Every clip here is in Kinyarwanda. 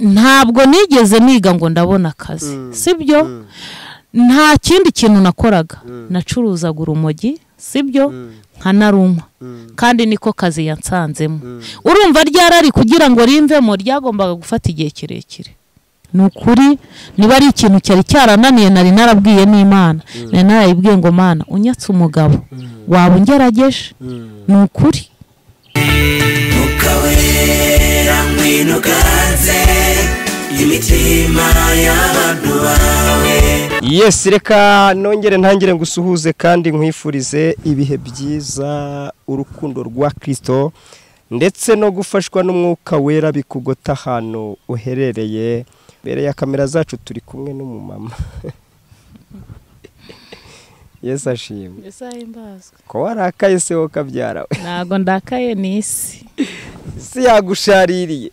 ntabwo nigeze niga ngo ndabona akazi sibyo nta kindi kintu nakoraga nacuruzaga urumogi sibyo nkanaruma kandi niko kazi yansanzemo urumva ryarari kugira ngo rimvemo ryagombaga gufata igihe kirekire ni ukuri niba ari ikintu cyari cyarananiye nari narabwiye n'imana nari narayibwiye ngo mana unyatse umugabo waba ungerageje ni ukuri ukawera ngwino uganze imitima y'abantu bawe yes reka nongere ntangire ngo usuhuze kandi nkwifurize ibihe byiza urukundo rwa kirisito ndetse no gufashwa n'umwuka wera bikugota ahantu uherereye mbere ya kamera zacu turi kumwe n'umumama yes ashimwe ko warakaye se wowe ukabyarawe ntabwo ndakaye ni isi isi yagushaririye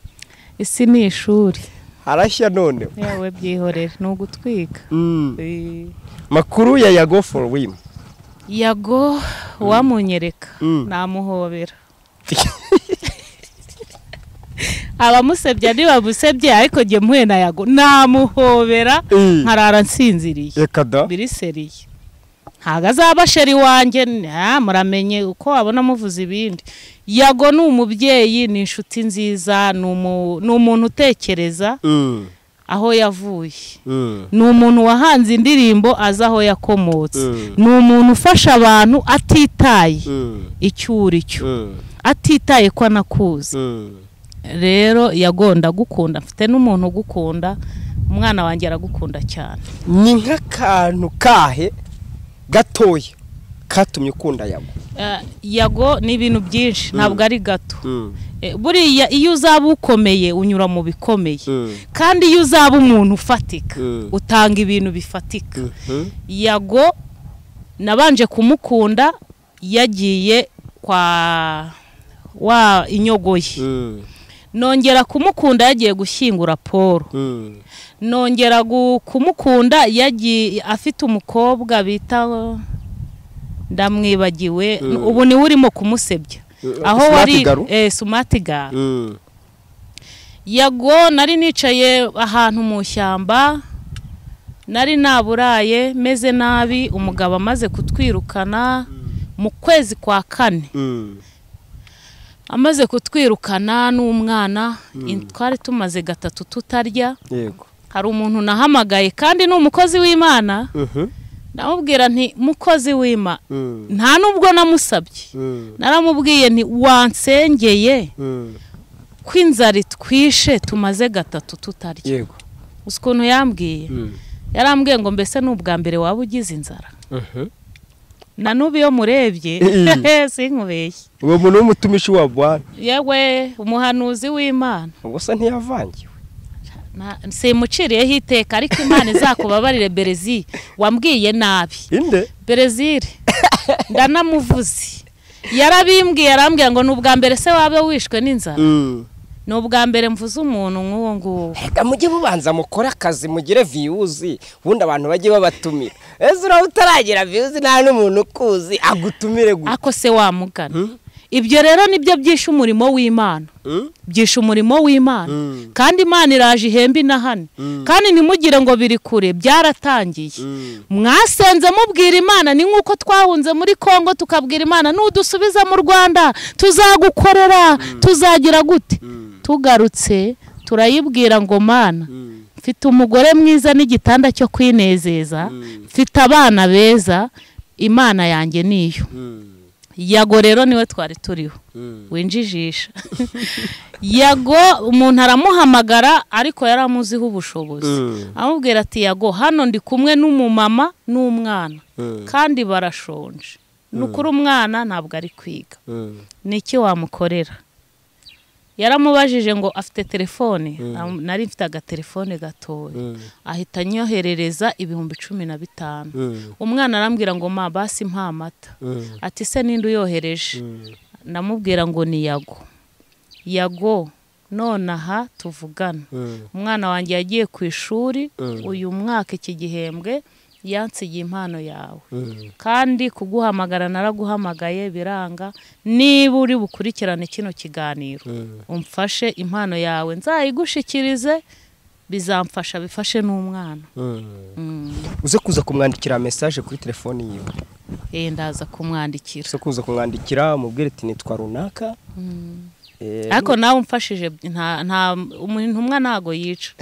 isi ni ishuri harashya noneho yewe byihorere ni ugutwika Mm. makuru ya yago for wim yago uwamunyereka Mm. namuhobera abamusebya ntibamusebye ariko jye mpuye na yago namuhobera Mm. nkarara nsinziriye reka da biriseriye ntabwo azaba sheri wanjye nta, muramenye uko wabona amuvuza ibindi yago ni umubyeyi ni inshuti nziza ni umu- ni umuntu utekereza Mm, aho yavuye mm, ni umuntu wahanze indirimbo azi aho yakomotse Mm. ni umuntu ufasha abantu atitaye mm, icyo uri cyo mm, atitaye ko anakuzi mm. rero yagonda gukunda mfite n'umuntu ugukunda umwana wanjye aragukunda cyane ni nk'akantu kahe gatoya katumye ukunda yago Eh, yago ni ibintu byinshi ntabwo ari gato Mm, Eh, buriya iyo uzaba ukomeye unyura mu bikomeye mm, kandi iyo uzaba umuntu ufatika Mm. utanga ibintu bifatika mhm, yago nabanje kumukunda yagiye kwa wa inyogoye mm, nongera kumukunda yagiye gushyingura paul mm, nongera gu- kumukunda yagiye afite umukobwa bita ndamwibagiwe Mm. ubu niwe urimo kumusebya Mm, aho Smart wari Garu? eh, sumati garu mm. yago nari nicaye ahantu mu shyamba nari naburaye meze nabi umugabo amaze kutwirukana mu kwezi kwa kane Mm, amaze kutwirukana n'umwana in- twari tumaze gatatu tutarya yego hari umuntu nahamagaye kandi ni umukozi w'imana Mhm, ndamubwira nti mukozi w'imana mm, nta n'ubwo namusabye mm, naramubwiye nti wansengeye mm, ko inzara itwishe tumaze gatatu tutarya yego uzi ukuntu yambwiye Mm, yarambwiye ngo mbese ni ubwa mbere waba ugize inzara mhm. na n'ubu iyo murebye Eh. sinkubeshye uwo muntu w'umutumishi wa bwana yewe umuhanuzi w'imana gusa ntiyavangiwe Na- simuciriyeho iteka ariko imana izakubabarire berezile wambwiye nabi inde berezile ndanamuvuze yarabimbwiye arambwira ngo ni ubwa mbere se waba wishwe n'inzara Mm. ni ubwa mbere mvuze umuntu nk'uwo nguwo reka mujye mubanza mukore akazi mugire viyuzi ubundi abantu bajye babatumira ese uraba utaragira viyuzi nta n'umuntu ukuzi agutumire gusa ako se wamugana ibyo rero nibyo byishe umurimo w'imana byishe umurimo w'imana Mm. kandi imana iraje ihembe inahane kandi ntimugire ngo biri kure byaratangiye mwasenze mubwira imana ni nk'uko twahunze muri congo tukabwira imana nudusubiza mu rwanda tuzagukorera tuzagira gute tugarutse turayibwira ngo mana mfite umugore mwiza n'igitanda cyo kwinezeza mfite abana beza imana yanjye niyo yago rero niwe twari turiho winjijisha yago umuntu aramuhamagara ariko yari amuziho ubushobozi amubwira ati yago hano ndi kumwe n'umumama n'umwana kandi barashonje ni ukuri umwana ntabwo ari kwiga ni iki wamukorera yaramubajije ngo afite telefone Am- nari mfite agatelefone gatoya ahita anyoherereza ibihumbi cumi na bitanu umwana arambwira ngo ma basi mpa amata ati se ninde uyohereje ndamubwira ngo ni yago yago none aha tuvugana umwana wanjye yagiye ku ishuri Mm. uyu mwaka iki gihembwe yansigiye impano yawe kandi kuguhamagara naraguhamagaye biranga niba uri bukurikirane kino kiganiro umfashe impano yawe nzayigushikirize bizamfasha bifashe n'umwana uze kuza kumwandikira mesaje kuri telefoni yiwe Eh, ndaza kumwandikira uze kuza kumwandikira umubwire ati nitwa runaka Eh, ariko nawe umfashije nta nta umuntu intumwa ntago yica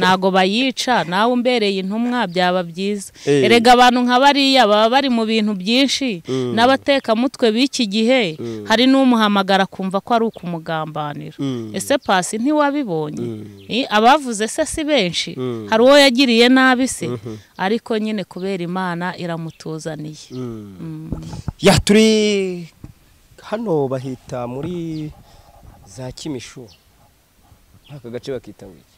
ntago bayica nawe umbereye intumwa byaba byiza Eh. erega abantu nka bariya baba bari mu bintu byinshi n'abatekamutwe b'iki gihe hari n'umuhamagara akumva ko ari ukumugambanira Mm. ese pasi ntiwabibonye Mm. Eh, abavuze se si benshi Mm. hari uwo yagiriye nabi se ariko nyine kubera imana iramutuzaniye ya turi hano bahita muri za kimishu aka gace bakita ngo iki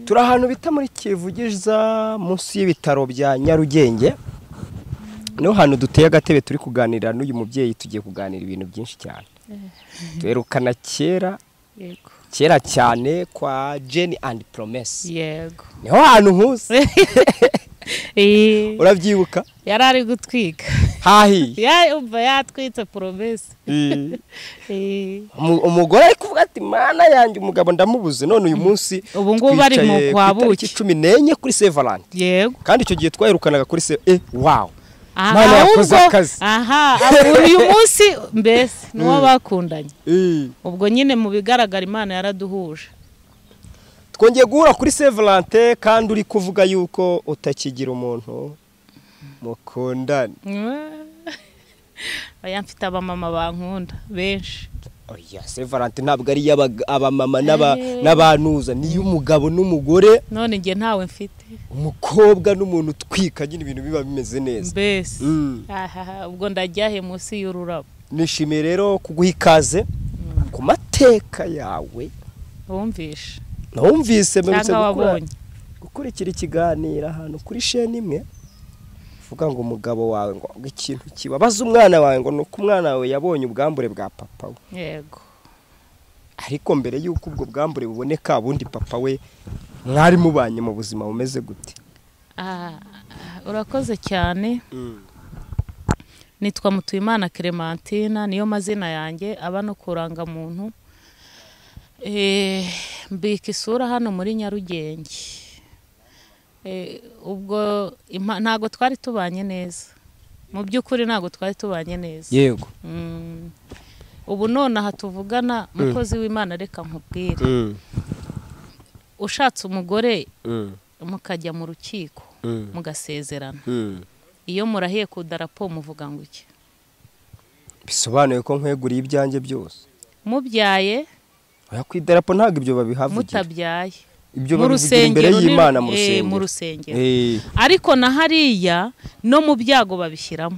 turi ahantu bita muri kivugiza munsi y'ibitaro bya nyarugenge niho hantu duteye agatebe turi kuganira n'uyu mubyeyi tugiye kuganira ibintu byinshi cyane twerekana kera yego kera cyane kwa jeni andi poromesi yego niho hantu nkuze Eh, urabyibuka yari ari gutwika hahiye yumva yatwitse poromesi Umu- umugore ari kuvuga ati mana yanjye umugabo ndamubuze none uyu munsi Ubu ngubu ari mu twicaye ku kwa Buki. itariki cumi n'enye kuri sevalante yego kandi icyo gihe twaherukananga kuri se e wawu Aha, Mana yakoze ahubwo- akazi. aha ahubwo uyu munsi mbese n'uwo bakundanye ubwo nyine mu bigaragara imana yaraduhuje twongeye guhura kuri sevalante kandi uri kuvuga yuko utakigira umuntu mukundana oya mfite abamama bankunda benshi oya sevalante ntabwo ari iy'abaga- abamama n'aba- Eh. n'abantuza ni iy'umugabo n'umugore none njye ntawe mfite umukobwa n'umuntu utwika nyine ibintu biba bimeze neza mbese Mm. Ahaha, ubwo ndajyahe munsi y'ururabo nishimiye rero kuguha ikaze ku mateka yawe wumvishe nawumvise mperutse cyangwa gukora- wabonye gukurikira ikiganiro ahantu kuri sheni imwe uvuga ngo umugabo wawe ngo ikintu kibabaza umwana wawe ngo ni uko umwana wawe yabonye ubwambure bwa papa we yego ariko mbere y'uko ubwo bwambure buboneka ubundi papa we mwari mubanye mu buzima bumeze gute Ah, urakoze cyane nitwa mutuyimana clementine niyo mazina yanjye aba no kurangamuntu Eh, mbika isura hano muri nyarugenge Eh, ubwo impa- ntago twari tubanye neza mu by'ukuri ntago twari tubanye neza yego Mm. ubu none aha tuvugana mukozi w'imana reka nkubwire ushatse umugore mukajya mu rukiko mugasezerana iyo murahiye ku darapo muvuga ngo iki bisobanuye ko nkweguriye ibyanjye byose mubyaye oya ku idarapo ntabwo ibyo babihavugira mutabyaye ibyo babivugira imbere runini- y'imana mu eh, mu rusengero rusengero Eh, ariko na hariya no mu byago babishyiramo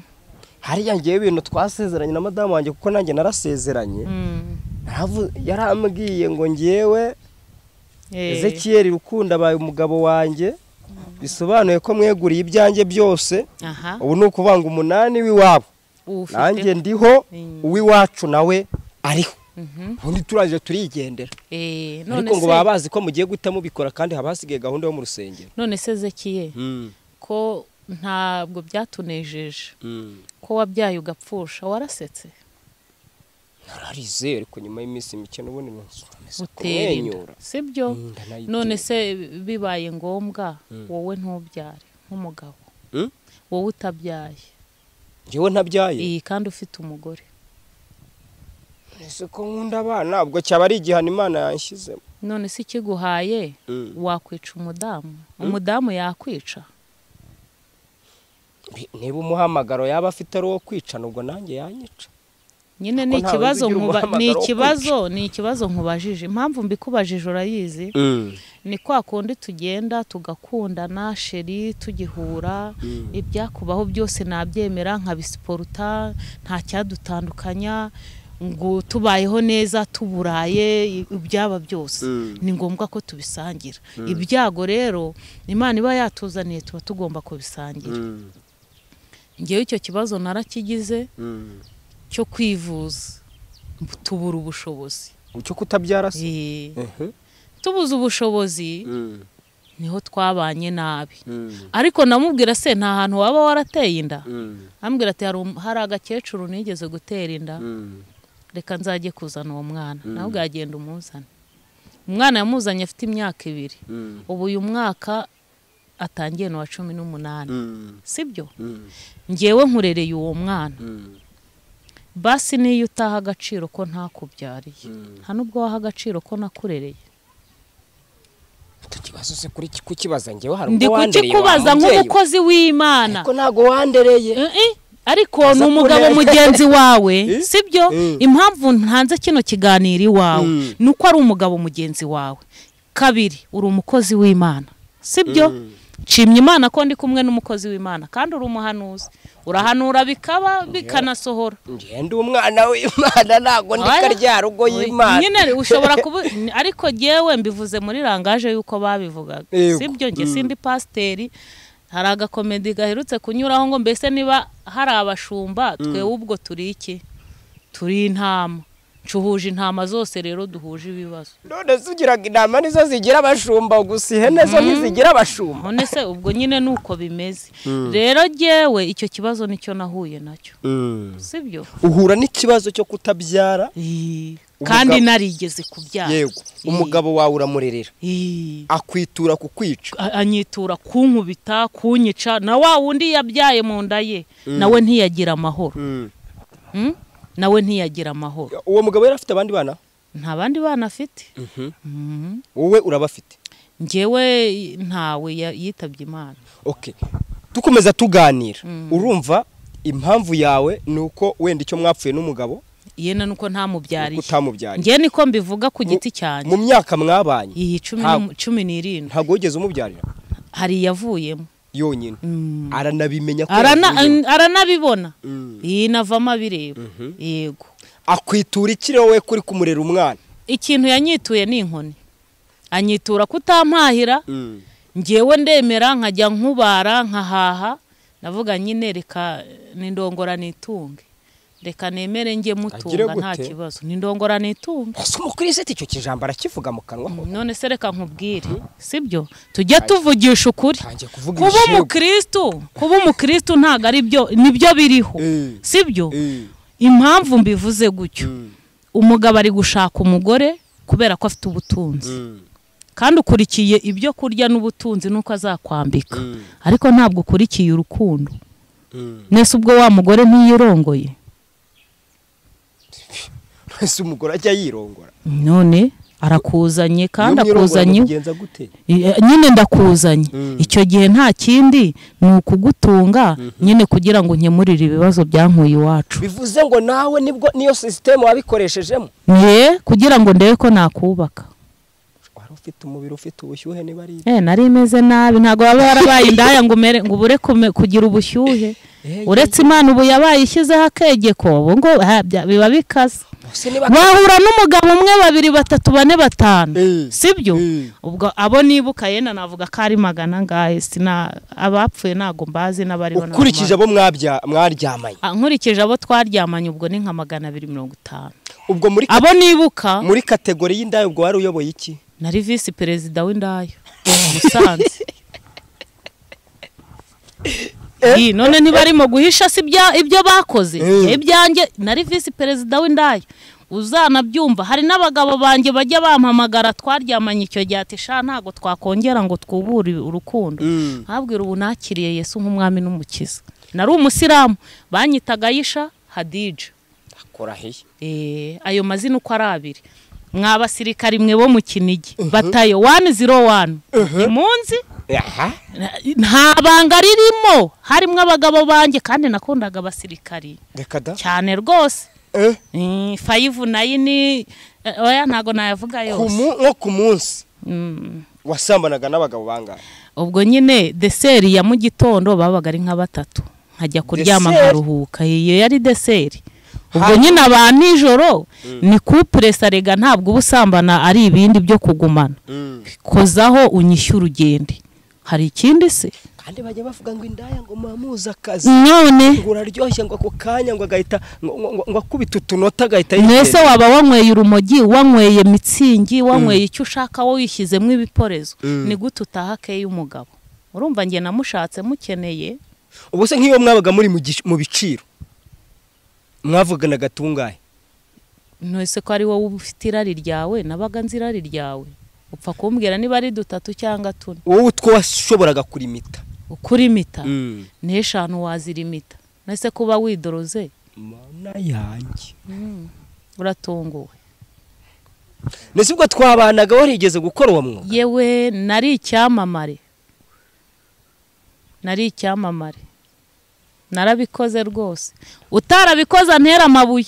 hariya ngewe ibintu twasezeranye na madamu wanjye kuko nanjye narasezeranye Mm, Naravu- yarambwiye ngo ngewe eh, ezekiyeri rukundo abaye umugabo wanjye bisobanuye ko mweguriye ibyanjye byose aha ubu ni ukuvuga ngo umunani w'iwabo uwufite. nanjye ndiho Mm. uw'iwacu nawe ariho Mhm, ubundi turaje turigendera eh, none ariko ngo se- baba bazi ko mugiye guhita mubikora kandi haba hasigaye gahunda yo mu rusengero none se zekiye ko ntabwo byatunejeje ko wabyaye ugapfusha warasetse nararize ariko nyuma y'iminsi mike n'ubundi nkomeza utera inda kumwenyura sibyo Mm, ndanayitera. none se bibaye ngombwa wowe ntubyare nk'umugabo Mm? wowe utabyaye njyewe ntabyaye iyi kandi ufite umugore ese ko nkunda abana ubwo cyaba ari igihano imana yanshyizemo none se ikiguhaye wakwica umudamu umudamu yakwica niba umuhamagaro yaba afite ari uwo kwicana ubwo nanjye yanyica nyine Ariko ni ntawe ikibazo uzi ugira nkuba- ni umuhamagaro wo ikibazo ni ikibazo nkubajije impamvu mbikubajije urayizi ni kwa kundi tugenda tugakundana sheri tugihura ibyakubaho byose nabyemera nkabisiporuta nta cyadutandukanya ngo tubayeho neza tuburaye ibyaba byose ni ngombwa ko tubisangira ibyago rero imana iba yatuzaniye tuba tugomba kubisangira ngewe icyo kibazo narakigize cyo kwivuza tubura ubushobozi cyo kutabyara se Eh, Mhm. tubuze ubushobozi niho twabanye nabi ariko namubwira se nta hantu waba warateye inda ambwira ati "Hari um- hari agakecuru nigeze gutera inda reka nzajye kuzana uwo mwana nawe bwagenda umuzana umwana yamuzanye afite imyaka ibiri ubu uyu mwaka atangiye n'uwa cumi n'umunani sibyo ngewe nkurereye uwo mwana basi niyo utaha agaciro ko ntakubyariye nta nubwo waha agaciro ko nakurereye tukibazo se kuri kukibaza njyewe hari ndi ubwo wandereye wa kukikubaza mubyeyi we. nk'umukozi w'imana ko ntabwo wandereye Eh, eh, ariko ni umugabo mugenzi wawe sibyo impamvu ntanze kino kiganiro iwawe ni uko ari umugabo mugenzi wawe kabiri uri umukozi w'imana sibyo nshimye imana ko ndi kumwe n'umukozi w'imana kandi uri umuhanuzi urahanura bikaba bikanasohora ngenda umwana w'imana ntabwo ndi Oya. karya rugo Oya. y'imana nyine ushobora kuba ariko jyewe mbivuze muri rangaje y'uko babivugaga Yego. sibyo njye sindi pasiteri hari agakomedi gaherutse kunyuraho ngo mbese niba hari abashumba twewe ubwo turi iki turi intama ncuhuje intama zose rero duhuje ibibazo none se ugiraga inama nizo zigira abashumba gusa ihene zo ntizigira abashumba none se ubwo nyine ni uko bimeze rero jyewe icyo kibazo nicyo nahuye nacyo sibyo uhura n'ikibazo cyo kutabyara Ih, kandi Umugabo- narigeze kubyara yego Ih, umugabo wawe uramurerera ih. akwitura kukwica a- anyitura kunkubita kunyica na wa wundi yabyaye mu nda ye nawe ntiyagira amahoro Mm? nawe ntiyagira amahoro uwo mugabo yari afite abandi bana nta bandi bana afite Mhm. wowe urabafite njyewe ntawe ya- yitabye imana oke dukomeza tuganira urumva impamvu yawe ni uko wenda icyo mwapfuye n'umugabo yena nuko ntamubyariye utamubyariye njyewe niko mbivuga ku Mu- giti cyanjye mu myaka mwabanye iyi cumi ntabwo- n'um- cumi n'irindwi ntabwo wigeze umubyarira hari iyavuyemo yonyine Mm. aranabimenya ko Arana- yavuyemo. aranabibona Mm. iyi navamo abireba yego akwitura iki rero we kuri kumurera umwana ikintu yanyituye ni inkoni anyitura kutampahira ngewe ndemera nkajya nkubara nkahaha navuga nyine reka nindongora nitunge reka nemere njye Agire mutunga gute? nta kibazo nindongora nitunge ese umukirisiti icyo kijambo arakivuga mu kanwa ho none se reka nkubwire sibyo tujya tuvugisha ukuri ntangiye kuvuga kuba ibishegu. umukristu kuba umukristu ntabwo ari byo nibyo biriho Eh. sibyo impamvu mbivuze gutyo umugabo ari gushaka umugore kubera ko afite ubutunzi kandi ukurikiye ibyo kurya n'ubutunzi n'uko azakwambika ariko ntabwo ukurikiye urukundo mwese ubwo wa mugore ntiyirongoye ese umugore ajya yirongora none arakuzanye kandi Iyo mwirongora akuzanye mubigenza gute Eh, nyine ndakuzanye icyo gihe nta kindi ni ukugutunga nyine kugira ngo nkemurire ibibazo byankuye iwacu bivuze ngo nawe nibwo niyo sisiteme wabikoreshejeho ye kugira ngo ndebe ko nakubaka wari ufite umubiri ufite ubushyuhe niba ari Eh, nari imeze nabi ntabwo waba warabaye indaya ngo umere ngo ubure kume- kugira ubushyuhe uretse imana ubu yabaye ishyizeho akegeko ubu ngo ha, bya- biba bikaze bose niba wahura n'umugabo umwe babiri batatu bane batanu Eh, sibyo eh. ubwo abo nibuka yenda navuga ko ari magana ngahe sina abapfuye ntago mbazi n'abariho ntago ukurikije mbazi. abo mwabya- mwaryamanye Ah, nkurikije abo twaryamanye ubwo ni nka magana abiri mirongo itanu ubwo muri abo nibuka muri kategori y'indaya ubwo wari uyoboye iki nari visi perezida w'indaya musanze Iyi, none ntibarimo guhisha si ibya- ibyo bakoze Eh. ibyanjye nari visi perezida w'indaya uzanabyumva hari n'abagabo banjye bajya bampamagara twaryamanye icyo gihe ati sha ntabwo twakongera ngo twubure urukundo nkabwira ubu nakiriye yesu nk'umwami n'umukiza nari umusilamu banyitaga ayisha hadija akurahiye Eh, ayo mazina uko ari abiri mwa basirikari mwe bo mu kinigi batayo wani ziro wani munsi aha nta banga ririmo harimo abagabo banjye kandi nakundaga abasirikari reka da cyane rwose Eh, Eh, fayivu nayini eh, oya ntabwo nayavuga ku yose mu- nko ku munsi Mm. wasambanaga n'abagabo bangahe ubwo nyine deseri ya mu gitondo babaga ari nka batatu nkajya kuryama Deseri? nkaruhuka iyo yari deseri ubwo Hanyuma- nyine aba nijoro ni kupure sarega ntabwo ubusambana ari ibindi byo kugumana kozaho unyishye urugende hari ikindi se kandi bajya bavuga ngo indaya ngo muhamuze akazi none ngo uraryoshye ngo ako kanya ngo agahita ngo- ngo ngo akubite utunota agahita mwese waba wanyweye urumogi wanyweye mitsingi wanyweye icyo ushaka wowe wishyizemo ibiporezo ni gute utaha keya umugabo urumva njye namushatse mukeneye ubu se nk'iyo mwabaga muri mu gish- mu biciro mwavuganaga tungahe ntose ko ari wowe uba ufite irari ryawe nabaga nzi irari ryawe upfa kumbwira niba ari dutatu cyangwa tune wowe utwo washoboraga kurimita ukurimita Mm. n'eshanu wazirimita nese kuba widoroze mana yanjye uratunguwe mbese ubwo twabanaga warigeze gukora uwo mwuga yewe nari icyamamare nari icyamamare narabikoze rwose utarabikoze antera amabuye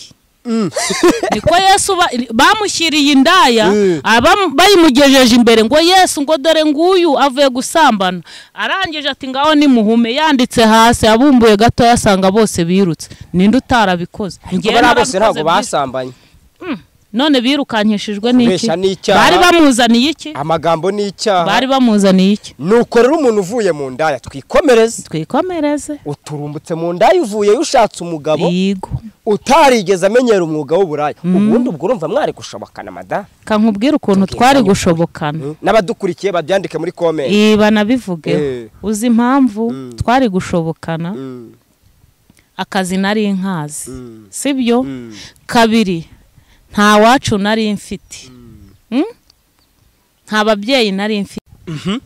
niko yesu ba- bamushyiriye indaya Mm. abam- bayimugejeje imbere ngo yesu ngo dore nguyu avuye gusambana arangije ati ngaho nimuhume yanditse hasi abumbuye gato yasanga bose birutse ninde utarabikoze Njyewe bariya bose ntabwo narabikoze byinshi. basambanye none birukankishijwe n'iki Kubeshya ni icyaha. bari bamuzaniye iki amagambo ni icyaha bari bamuzaniye iki nuko rero umuntu uvuye mu ndaya twikomereze twikomereze uturumbutse mu ndaya uvuyeyo ushatse umugabo yego utarigeze amenyera umwuga w'uburaya ubundi ubwo urumva mwari gushobokana madamu kankubwira ukuntu twari gushobokana n'abadukurikiye babyandike muri komenti ibi banabivugeho Eh. uzi impamvu twari gushobokana akazi nari nkazi sibyo kabiri nta wacu nari mfite Mm? nta babyeyi nari mfite Mm.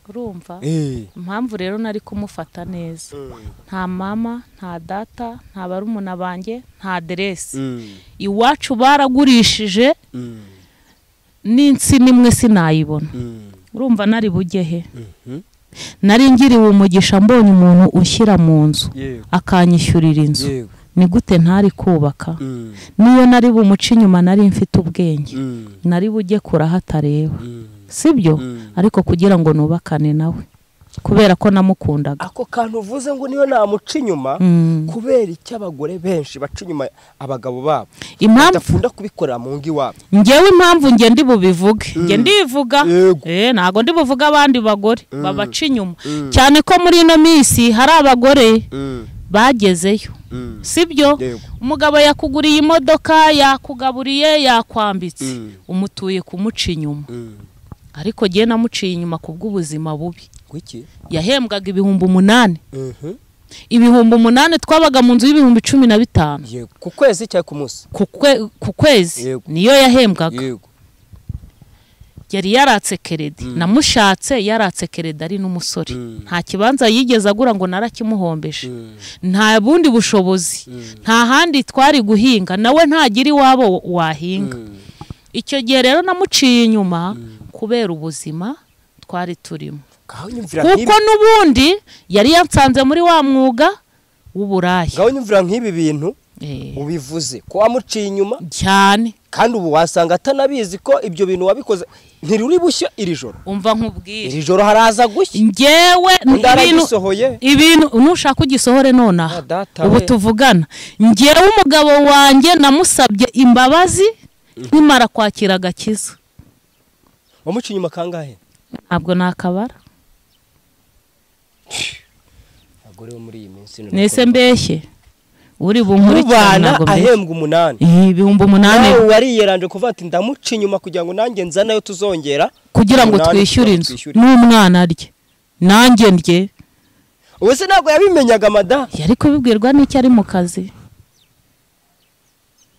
urumva impamvu rero nari kumufata neza nta mama nta data nta barumuna banjye nta aderesi iwacu baragurishije n'insina imwe sinayibona urumva nari bujye he nari ngiriwe umugisha mbonye umuntu ushyira mu nzu yego akanyishyurira inzu yego ni gute ntari kubaka niyo nari bumuce inyuma nari mfite ubwenge nari bujye kuraho atareba sibyo ariko kugira ngo nubakane nawe kubera ko namukundaga ako kantu uvuze ngo niyo namuca inyuma Mm. kubera icyo abagore benshi baca inyuma abagabo babo impamvu badakunda kubikorera mu ngo iwabo ngewe impamvu nge ndi bubivuge nge ndivuga Yego. Eh, ntago ndi buvuge abandi bagore babaca inyuma cyane ko muri ino minsi hari abagore bagezeyo sibyo Yego. umugabo yakuguriye imodoka yakugaburiye yakwambitse umutuye kumuca inyuma ariko ngewe namuciye inyuma ku bw'ubuzima bubi kuki yahembwaga ibihumbi umunani ibihumbi umunani twabaga mu nzu y'ibihumbi cumi na bitanu yego ku kwezi cyangwa ku munsi ku kwe- ku kwezi Yego. niyo yahembwaga yego yari yaratse keredi namushatse yaratse keredi ari n'umusore nta kibanza yigeze agura ngo narakimuhombeje nta bundi bushobozi nta handi twari guhinga nawe ntagira iwabo wahinga icyo gihe rero namuciye inyuma kubera ubuzima twari turimo ngaho nyumvira kuko nk'ibi n'ubundi yari yansanze muri wa mwuga w'uburaya ngaho nyumvira nk'ibi bintu Eh, ubivuze ko wamuciye inyuma cyane kandi ubu wasanga atanabizi ko ibyo bintu wabikoze ntiruri bushya iri joro umva nkubwire iri joro haraza gushya ngewe undi ibintu- aragisohoye ibintu nushaka ugisohore nonaha Ah, data ubu we. tuvugana ngewe umugabo wanjye namusabye imbabazi nkimara kwakira agakiza wamuciye inyuma kangahe ntabwo nakabara abagore bo muri iyi minsi nese mbeshye uri bunkurikirane ubana ntabwo mbeshye ahembwa umunani Ih, ibihumbi umunani nawe wariyeranje kuvuga ati ndamuca inyuma kugira ngo nanjye nzanayo tuzongera kugira ngo umunani twishyure kugira ngo inzu twishyure. n'umwana rye nanjye ndye ubu se ntabwo yabimenyaga madamu yari kubibwirwa n'icyo ari mu kazi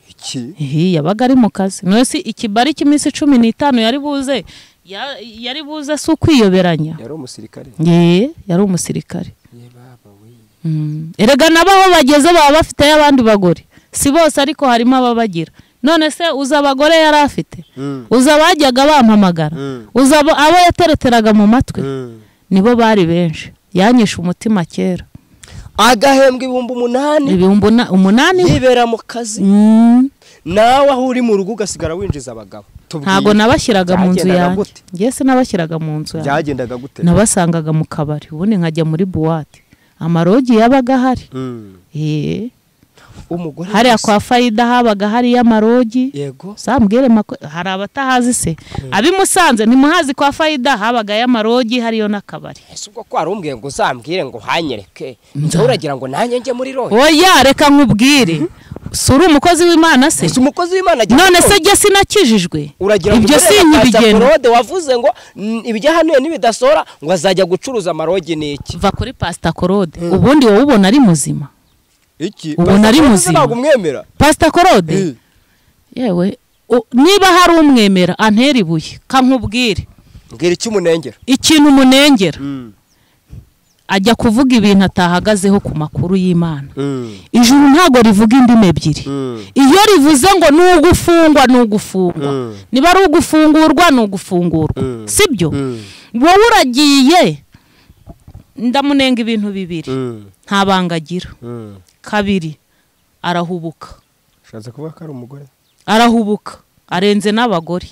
iki Ihi, yabaga ari mu kazi nose ikibari cy'iminsi cumi n'itanu yari buze ya- yari buze si ukwiyoberanya yari umusirikare ye yari umusirikare Mm. erega nabo aho bageze baba bafiteyo abandi bagore si bose ariko harimo ababagira none se uzi abagore yari afite uzi abajyaga bampamagara uzi abo abo yatereteraga mu matwi nibo bari benshi yanyishe umutima kera agahembwa ibihumbi umunani ibihumbi una- umunani yibera mu kazi Mm. nawe aho uri mu rugo ugasigara winjiza abagabo Tubwiye. ntabwo nabashyiraga mu nzu Byagendaga yanjye gute? ngewe sinabashyiraga mu nzu yanjye byagendaga gute nabasangaga mu kabari ubundi nkajya muri buwate amarogi yabaga ahari Mm. Eh, umugore hariya kwa fayida habaga hariyo amarogi yego zambwire mako hari abatahazi se ab'i musanze ntimuhazi kwa fayida habagayo amarogi hariyo n'akabari ese ubwo ko umbwiye ngo uzambwire ngo uhanyereke nawe uragira ngo nanjye njye muri roho oya reka nkubwire si uri umukozi w'imana se gusa umukozi w'imana agira none se ubwoba. jye sinakijijwe uragira ngo ibyo umugore yakaza sinyibigena korode wavuze ngo "Mm, ibijya hano n'ibidasohora ngo azajya gucuruza amarogi n'iki va kuri pasita korode ubundi wowe ubona ari muzima iki Ubu nari Pastor Claude muzima. ntabwo umwemera pasita Eh. korode yewe u- niba hari umwemera antera ibuye kankubwire mbwira icyo umunengera ikintu umunengera Mm. ajya kuvuga ibintu atahagazeho ku makuru y'imana Mm. ijuru ntabwo rivuga indimi ebyiri Mm. iyo rivuze ngo ni ugufungwa ni ugufungwa Mm. niba ari ugufungurwa ni ugufungurwa Mm. sibyo Mm. wowe uragiye ndamunenga ibintu bibiri Mm. nta banga agira Mm. kabiri arahubuka ushatse kuvuga ko ari umugore arahubuka arenze n'abagore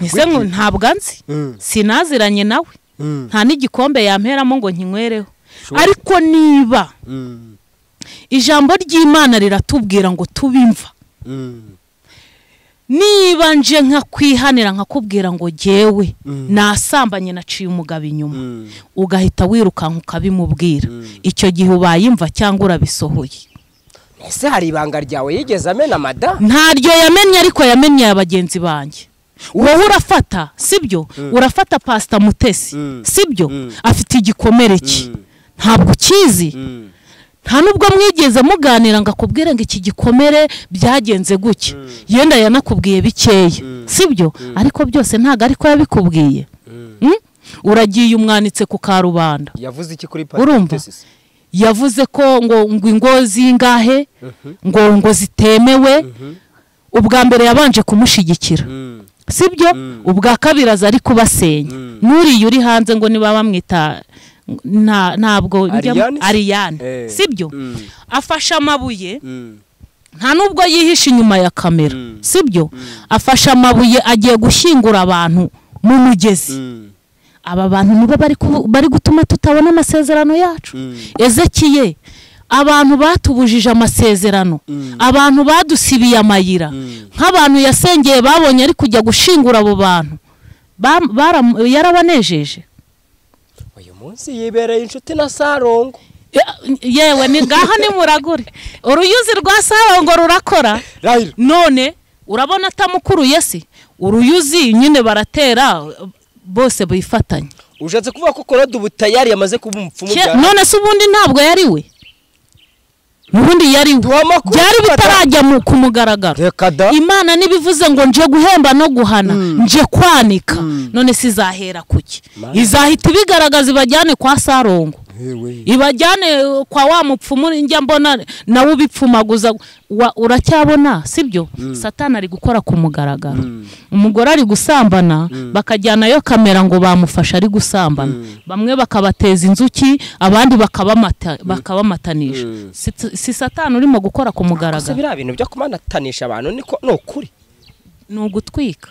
ese ngo ntabwo anzi Mm. sinaziranye nawe Mm. nta n'igikombe yamperamo ngo nkinywereho Sure. ariko niba Mm. ijambo ry'imana riratubwira ngo tubimva Mm. niba nje nkakwihanira nkakubwira ngo jyewe Mm. nasambanye naciye umugabo inyuma Mm. ugahita wirukanka ukabimubwira Mm. icyo gihe ubayimva cyangwa urabisohoye ese hari ibanga ryawe yigeze amena madamu ntaryo yamenye ariko yamenye ya bagenzi banjye wowe urafata sibyo urafata pasita mutesi Mm. sibyo Mm. afite igikomere cye Mm. ntabwo ukizi Mm. nta nubwo mwigeze muganira ngo akubwire ngo iki gikomere byagenze gutya yenda yanakubwiye bikeya sibyo ariko byose ntabwo ariko yabikubwiye Mm? uragiye umwanitse ku karubanda yavuze iki kuri Urumva? tesisi yavuze ko ngo ngo ingo zingahe ngo ngo zitemewe ubwa mbere yabanje kumushyigikira Mm. sibyo ubwa kabiri aza ari kubasenya n'uriya uri hanze ngo niba bamwita nta- ntabwo Ariane se? ariyane Eh. sibyo Mm. afashe amabuye Mm. nta nubwo yihishe inyuma ya kamera sibyo afashe amabuye agiye gushyingura abantu mu mugezi Mm. aba bantu nibo bari kubu- bari gutuma tutabona amasezerano yacu ezekiye abantu batubujije amasezerano abantu badusibiye amayira nk'abantu yasengeye babonye ari kujya gushingura abo bantu Bam- baram- yarabanejeje uyu munsi yibereye inshuti na sarongo Ye- yewe ni ngaha nimuragure uruyuzi rwa sarongo rurakora rahira none urabona atamukuruye si uruyuzi nyine baratera bose bifatanya ushatse kuvuga ko korode ubu tayari yamaze kuba umupfumu Ke- bya none se ubundi ntabwo yari we n'ubundi yari we Duha amakuru byari dufata. bitarajya mu- ku mugaragaro reka da imana ntibivuze ngo nje guhemba no guhana nje kwanika none se izahera kuki Mana. izahita ibigaragaza ibajyane kwa sarongo Hewe. ibajyane eh, kwa wa mupfumu njya mbona nawe ubipfumaguza Wa- uracyabona sibyo satani ari gukora ku mugaragaro umugore ari gusambana bakajyanayo kamera ngo bamufashe ari gusambana bamwe bakabateza inzuki abandi bakabamata- bakabamatanisha Si- si satani urimo gukora ku gusa mugaragaro biriya bintu byo kumanatanisha abantu niko ni ukuri ni ugutwika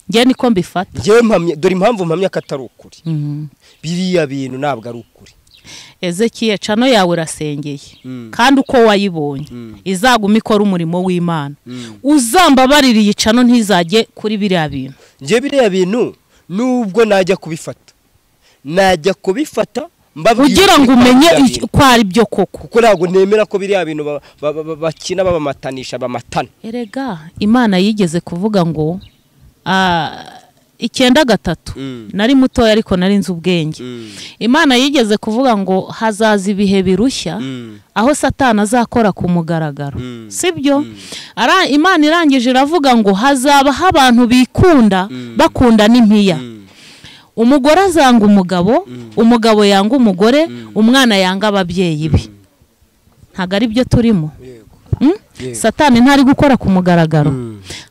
njye niko mbifata njyewe mpamya dore impamvu mpamya ko atari ukuri Mhm. biriya bintu ntabwo ari ukuri ezekiye cano yawe irasengeye kandi uko wayibonye izaguma ikora umurimo w'imana uzambabarira iyi cano ntizajye kuri biriya bintu njye biriya bintu nubwo najya kubifata najya kubifata mbabwira kugira ngo ukuri umenye biriya icyo- bintu. ko ari byo koko kuko ntabwo nemera ko biriya bintu ba- ba- ba- ba- bakina babamatanisha bamatana erega imana yigeze kuvuga ngo ah, icyenda gatatu nari mutoya ariko nari nzi ubwenge imana yigeze kuvuga ngo hazaza ibihe birushya aho satani azakora ku mugaragaro sibyo Ara- imana irangije iravuga ngo hazabaho abantu bikunda bakunda n'impiya umugore azanga umugabo umugabo yanga umugore umwana yanga ababyeyi be ntabwo ari byo turimo Mm? satani ntari gukora ku mugaragaro